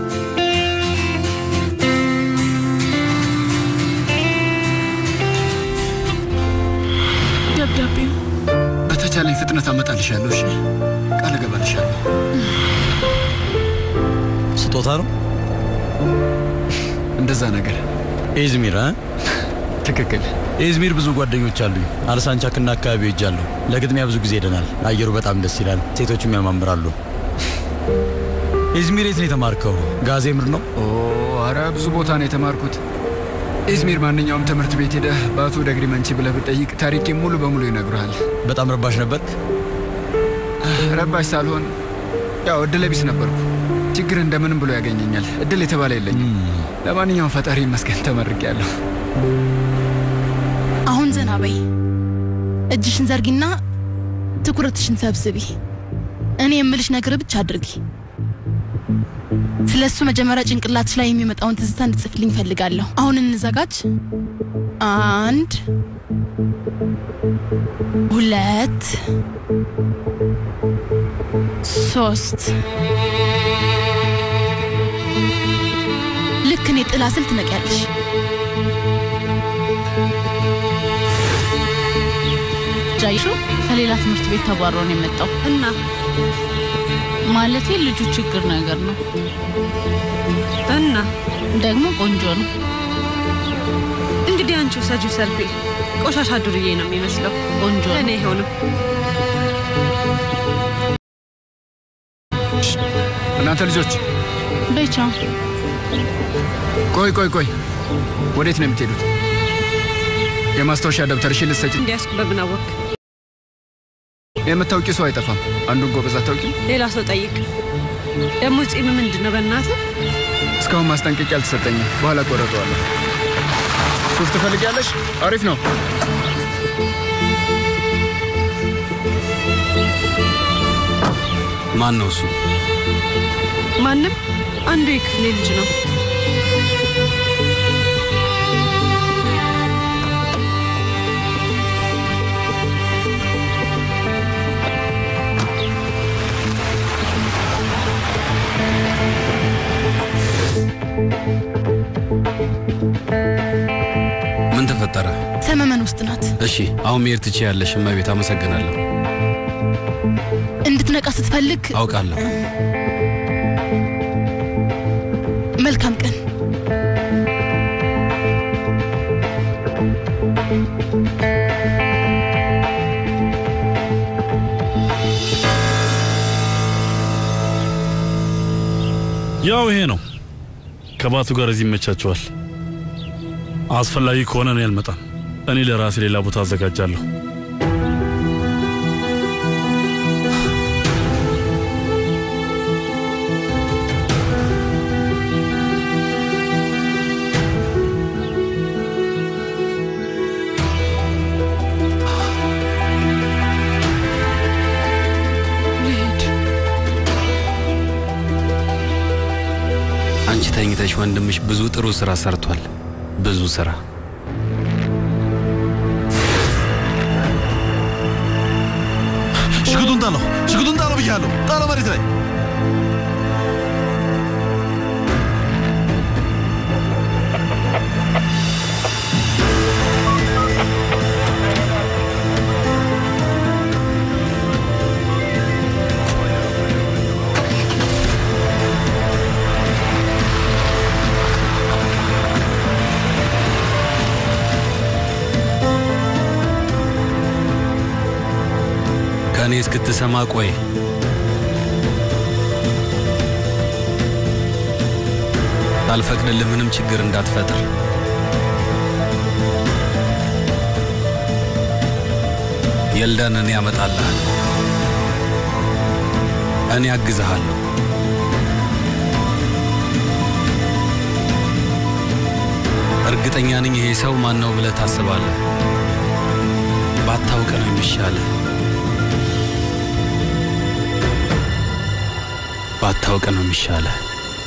ደብዳቤው በተቻለኝ ፍጥነት አመጣልሻለሁ። እሺ፣ ቃል እገባልሻለሁ። ስጦታ ነው እንደዛ ነገር። ኢዝሚር እ ትክክል። ኢዝሚር ብዙ ጓደኞች አሉኝ። አልሳንቻክና አካባቢው ሄጃለሁ። ለግጥሚያ ብዙ ጊዜ ሄደናል። አየሩ በጣም ደስ ይላል። ሴቶችም ያማምራሉ። ኢዝሚር የት ነው የተማርከው? ጋዜምር ነው? ኦ አረ ብዙ ቦታ ነው የተማርኩት። ኢዝሚር ማንኛውም ትምህርት ቤት ሄደህ በአቶ ደግሪ መንቺ ብለህ ብጠይቅ ታሪኬን ሙሉ በሙሉ ይነግሩሃል። በጣም ረባሽ ነበርክ? ረባሽ ሳልሆን ያው እድለ ቢስ ነበርኩ። ችግር እንደምንም ብሎ ያገኘኛል። እድል የተባለ የለኝም። ለማንኛውም ፈጣሪ ይመስገን ተመርቄያለሁ። አሁን ዘና በይ። እጅሽን ዘርጊና ትኩረትሽን ሰብስቢ። እኔ የምልሽ ነገር ብቻ አድርጊ። ስለ እሱ መጀመሪያ ጭንቅላትሽ ላይ የሚመጣውን ትዝታ እንድጽፍልኝ ፈልጋለሁ። አሁን እንዘጋጅ። አንድ ሁለት ሶስት ልክ እኔ ጥላ ስል ትነቂያለሽ። ጃይሹ ከሌላ ትምህርት ቤት ተባሮ ነው የመጣው እና ማለቴ ልጁ ችግር ነገር ነው እና ደግሞ ቆንጆ ነው። እንግዲህ አንቺ ውሰጂው ሰልፊ። ቆሻሻ ዱርዬ ነው የሚመስለው። ቆንጆ እኔ አይሆንም። እናንተ ልጆች ቤቻ ቆይ ቆይ ቆይ፣ ወዴት ነው የምትሄዱት? የማስታወሻ ደብተርሽን ልትሰጪ? እንዲያስኩ በምን አወቅ? የምታውቂ ሰው አይጠፋም። አንዱን ጎበዝ አታውቂም? ሌላ ሰው ጠይቅ። ደግሞ ጺም ምንድን ነው በእናትህ? እስካሁን ማስጠንቀቂያ አልተሰጠኝም። በኋላ ቆረጠዋለሁ። ሱፍ ትፈልጊያለሽ? አሪፍ ነው። ማን ነው እሱ? ማንም አንዱ የክፍሌ ልጅ ነው። ምን ተፈጠረ? ሰመመን ውስጥ ናት። እሺ አሁን መሄድ ትችያለሽ እመቤት። አመሰግናለሁ። እንድትነቃ ስትፈልግ አውቃለሁ። መልካም ቀን። ያው ይሄ ነው። ከባቱ ጋር እዚህ ይመቻቸዋል። አስፈላጊ ከሆነ እኔ አልመጣም። እኔ ለራሴ ሌላ ቦታ አዘጋጃለሁ። አንቺ ተኝተሽ ወንድምሽ ብዙ ጥሩ ስራ ሰርቷል። ብዙ ስራ። ሽጉጡን ጣለው፣ ሽጉጡን ጣለው ብያለሁ። ጣለው መሬት ላይ። ስሰማ ቆይ ሳልፈቅድልህ ምንም ችግር እንዳትፈጥር የልዳን እኔ ያመጣልሃል። እኔ አግዝሃለሁ። እርግጠኛ ነኝ ይሄ ሰው ማን ነው ብለህ ታስባለህ። ባታውቅ ነው የሚሻልህ። ባታውቅ ነው የሚሻልህ።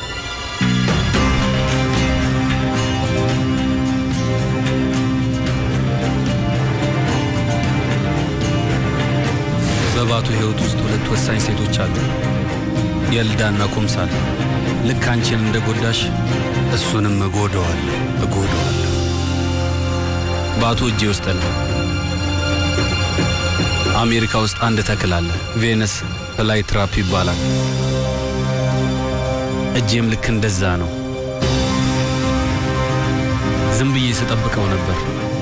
በባቱ ህይወት ውስጥ ሁለት ወሳኝ ሴቶች አሉ፣ የልዳና ኩምሳል። ልክ አንቺን እንደ ጎዳሽ እሱንም እጎደዋለሁ እጎደዋለሁ። ባቱ እጄ ውስጥ ነው። አሜሪካ ውስጥ አንድ ተክል አለ፣ ቬነስ ፍላይ ትራፕ ይባላል። እጄም ልክ እንደዛ ነው። ዝም ብዬ ስጠብቀው ነበር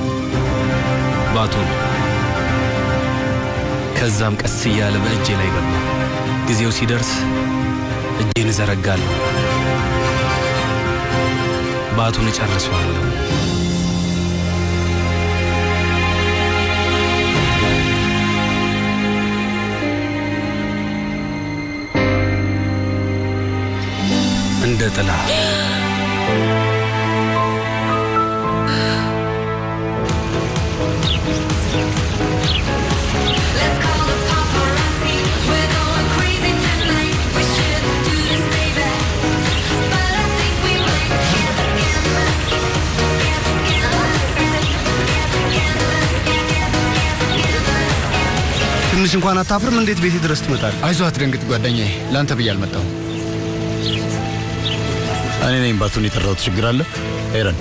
ባቱን። ከዛም ቀስ እያለ በእጄ ላይ ገባ። ጊዜው ሲደርስ እጄን እዘረጋለሁ፣ ባቱን እጨርሰዋለሁ። እንደ ጥላ ትንሽ እንኳን አታፍርም? እንዴት ቤቴ ድረስ ትመጣል? አይዞ አትደንግጥ ጓደኛዬ፣ ለአንተ ብዬ አልመጣሁም። እኔ ነኝ ባቱን የጠራሁት። ችግር አለ ኤረን?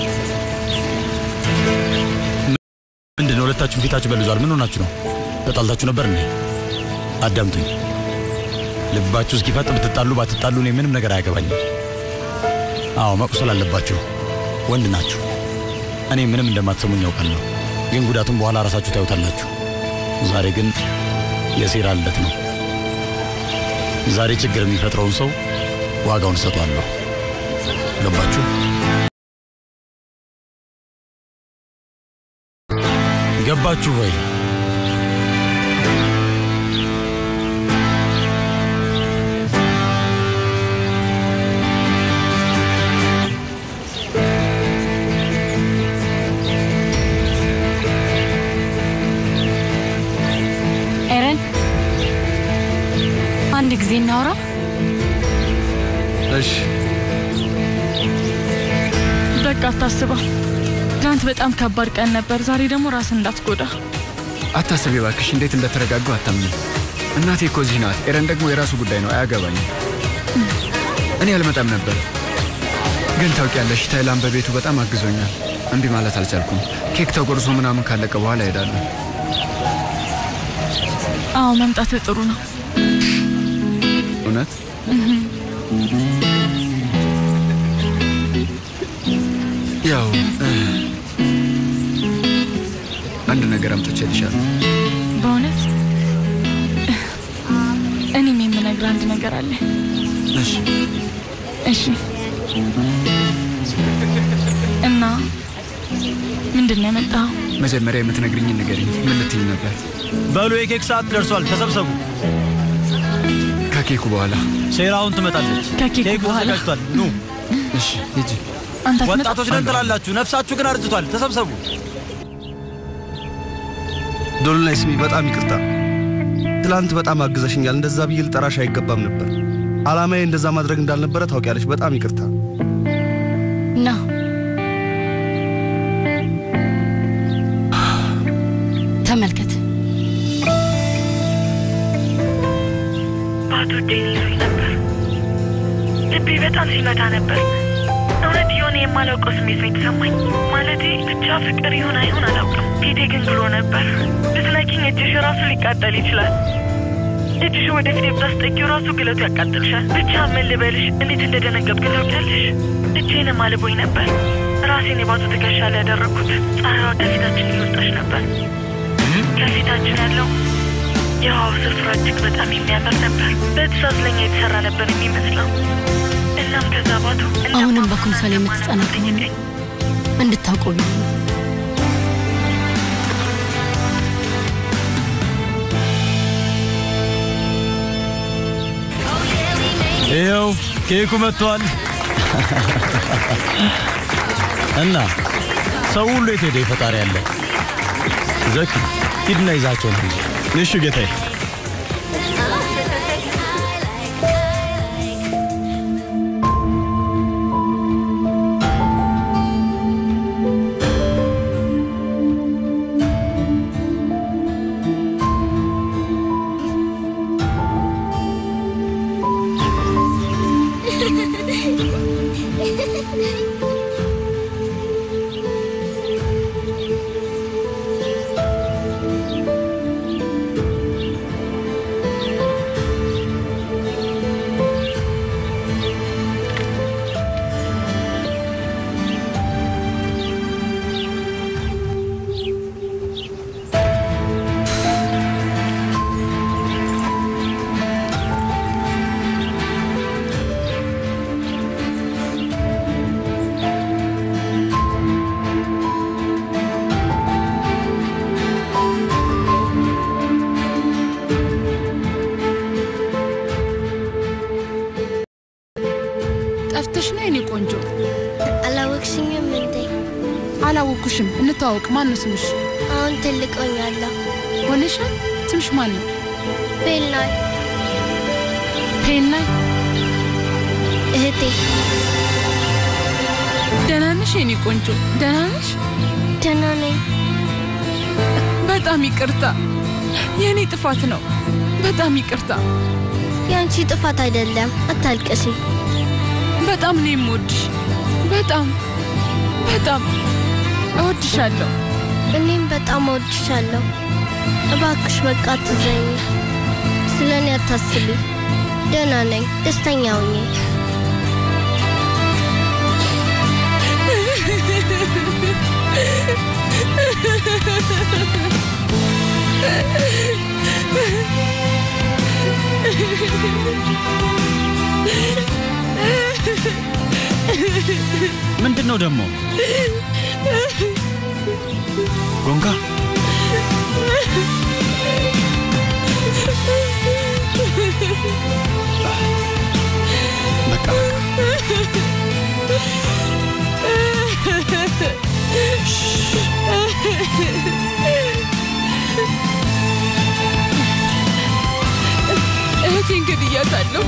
ምንድን ነው ሁለታችሁም ፊታችሁ በልዟል። ምን ሆናችሁ ነው? ተጣልታችሁ ነበር እንዴ? አዳምጡኝ። ልባችሁ እስኪፈጥ ብትጣሉ ባትጣሉ እኔ ምንም ነገር አያገባኝም። አዎ መቁሰል አለባችሁ፣ ወንድ ናችሁ። እኔ ምንም እንደማትሰሙኝ ያውቃለሁ፣ ግን ጉዳቱን በኋላ ራሳችሁ ታዩታላችሁ። ዛሬ ግን የሴራ ልደት ነው። ዛሬ ችግር የሚፈጥረውን ሰው ዋጋውን እሰጧለሁ። ገባችሁ? ገባችሁ ወይ? ኤረን አንድ ጊዜ እናውራ። እሺ በቃ አታስበው። ትናንት በጣም ከባድ ቀን ነበር። ዛሬ ደግሞ ራስን እንዳትጎዳ። አታስቢ እባክሽ፣ እንዴት እንደተረጋጋሁ አታምኝም። እናቴ እኮ እዚህ ናት። ኤረን ደግሞ የራሱ ጉዳይ ነው፣ አያገባኝም። እኔ አልመጣም ነበር፣ ግን ታውቂያለሽ፣ ታይላንድ በቤቱ በጣም አግዞኛል። እምቢ ማለት አልቻልኩም። ኬክ ተጎርሶ ምናምን ካለቀ በኋላ እሄዳለሁ። አዎ መምጣት ጥሩ ነው። እውነት ያው እ፣ አንድ ነገር አምጥቼልሻለሁ። በእውነት እኔም የምነግር አንድ ነገር አለ። እሺ እሺ እና ምንድን ነው ያመጣኸው? መጀመሪያ የምትነግርኝን ንገሪኝ። ምን ልትኝ ነበር? በሉ የኬክ ሰዓት ደርሷል፣ ተሰብሰቡ። ከኬኩ በኋላ ሴራውን ትመጣለች። ከኬኩ ኬኩ በኋላ? ተዘጋጅቷል። ኑ እሺ ሂጂ። አንተ አትመጣም? ወጣቶች ነን ትላላችሁ፣ ነፍሳችሁ ግን አርጅቷል። ተሰብሰቡ። ዶሎናይ ስሚ፣ በጣም ይቅርታ። ትላንት በጣም አግዘሽኛል። እንደዛ ብዬ ልጠራሽ አይገባም ነበር። ዓላማዬ እንደዛ ማድረግ እንዳልነበረ ታውቂያለሽ። በጣም ይቅርታ። ና ተመልከት። ባዶ እጄን ይዞኝ ነበር። ልቤ በጣም ሲመታ ነበር። እውነት የሆነ የማላውቀው ስሜት ነው የተሰማኝ። ማለቴ ብቻ ፍቅር ይሆን አይሆን አላውቅም። ፊቴ ግን ብሎ ነበር። ብትነኪኝ እጅሽ ራሱ ሊቃጠል ይችላል። እጅሽ ወደ ፊቴ ብታስጠጊው ራሱ ግለቱ ያቃጥልሻል። ብቻ ምን ልበልሽ፣ እንዴት እንደደነገጥኩ ታውቂያለሽ? እጄንም አልቦኝ ነበር። ራሴን የባቱ ትከሻ ላይ ያደረግኩት። ፀሐይዋ ከፊታችን እየወጣች ነበር። ከፊታችን ያለው የውሃው ስፍራ እጅግ በጣም የሚያምር ነበር። በትእዛዝ ለኛ የተሰራ ነበር የሚመስለው። እናም ከዛ ባቱ አሁንም በኩምሳሌ የምትጸና ከሆነ እንድታውቁ ብዬ ነው። ይኸው ኬኩ መጥቷል። እና ሰው ሁሉ የት ሄደ? ፈጣሪ ያለ ዘኪ ሂድና ይዛቸው ነው። እሺ ጌታዬ። ጠፍተሽ ነው የኔ ቆንጆ? አላወቅሽኝም እንዴ? አላወኩሽም። እንተዋወቅ። ማን ነው ስምሽ? አሁን ትልቅ ሆኛለሁ። ሆነሻል? ስምሽ ማን ነው? ቤልናይ ፔናይ እህቴ። ደህና ነሽ የኔ ቆንጆ? ደህና ነሽ? ደህና ነኝ። በጣም ይቅርታ፣ የእኔ ጥፋት ነው። በጣም ይቅርታ። የአንቺ ጥፋት አይደለም። አታልቅሲ። በጣም ነው የምወድሽ። በጣም በጣም እወድሻለሁ። እኔም በጣም እወድሻለሁ። እባክሽ በቃ አትዘኝ። ስለ እኔ አታስቢ። ደህና ነኝ። ደስተኛ ሁኜ ምንድን ነው ደግሞ? ጎንጋ በቃ እህቴን ገድያታለሁ።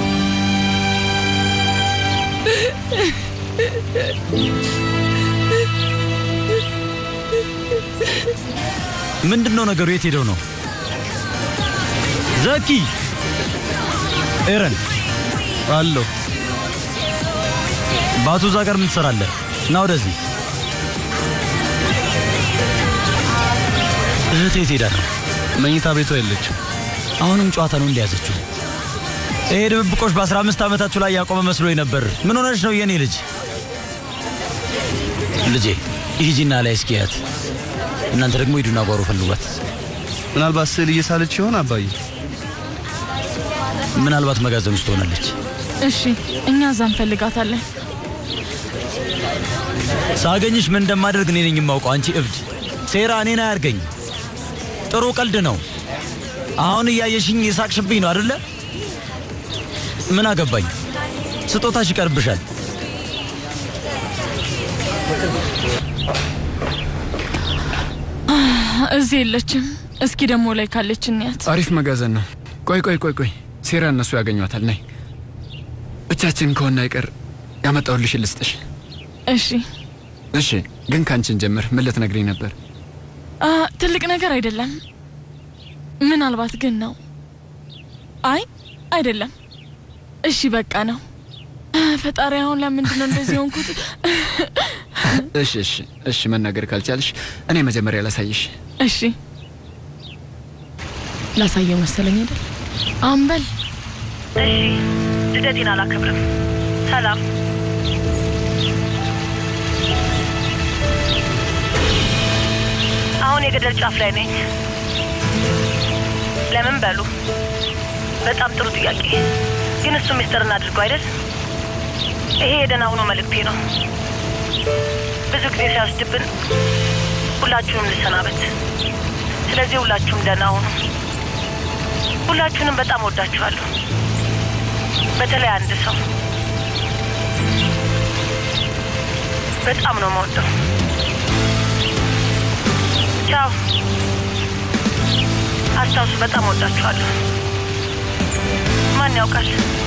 ምንድን ነው ነገሩ? የት ሄደው ነው? ዘኪ ኤረን አለሁ። ባቱ እዛ ጋር ምን ትሰራለህ? ና ወደዚህ። እህቴ የት ሄዳ ነው? መኝታ ቤቷ የለችም። አሁንም ጨዋታ ነው እንደያዘችው። ይሄ ድብብቆሽ በአስራ አምስት ዓመታችሁ ላይ ያቆመ መስሎኝ ነበር። ምን ሆነች ነው የኔ ልጅ? ልጄ ሂጂና ላይ እስኪያት፣ እናንተ ደግሞ ሂዱና ጓሮ ፈልጓት። ምናልባት ስዕል እየሳለች ይሆን አባዬ? ምናልባት መጋዘን ውስጥ ሆናለች። እሺ፣ እኛ እዛ እንፈልጋታለን። ሳገኝሽ ምን እንደማደርግ እኔ ነኝ የማውቀው። አንቺ እብድ ሴራ እኔን አያርገኝ። ጥሩ ቀልድ ነው። አሁን እያየሽኝ የሳቅሽብኝ ነው አደለ? ምን አገባኝ? ስጦታሽ ይቀርብሻል። እዚህ የለችም። እስኪ ደግሞ ላይ ካለች እንያት። አሪፍ መጋዘን ነው። ቆይ ቆይ ቆይ ቆይ፣ ሴራ እነሱ ያገኟታል። ነይ ብቻችን ከሆነ አይቀር ያመጣሁልሽን ልስጥሽ። እሺ እሺ፣ ግን ካንቺን ጀምር። ምን ልትነግሪኝ ነበር? አ፣ ትልቅ ነገር አይደለም። ምናልባት ግን ነው። አይ አይደለም። እሺ በቃ ነው። ፈጣሪ አሁን ለምንድን ነው እንደዚህ ሆንኩት? እሺ እሺ እሺ፣ መናገር ካልቻልሽ እኔ መጀመሪያ ላሳይሽ። እሺ ላሳየው መሰለኝ አይደል? አምበል እሺ፣ ልደቴን አላከብርም። ሰላም። አሁን የገደል ጫፍ ላይ ነኝ። ለምን በሉ። በጣም ጥሩ ጥያቄ። ግን እሱ ሚስጥር እናድርገው አይደል? ይሄ የደህና ሁኑ መልእክቴ ነው። ብዙ ጊዜ ሲያስድብን ሁላችሁንም ልሰናበት። ስለዚህ ሁላችሁም ደህና ሁኑ። ሁላችሁንም በጣም ወዳችኋለሁ። በተለይ አንድ ሰው በጣም ነው የምወደው። ቻው። አስታውሱ፣ በጣም ወዳችኋለሁ። ማን ያውቃል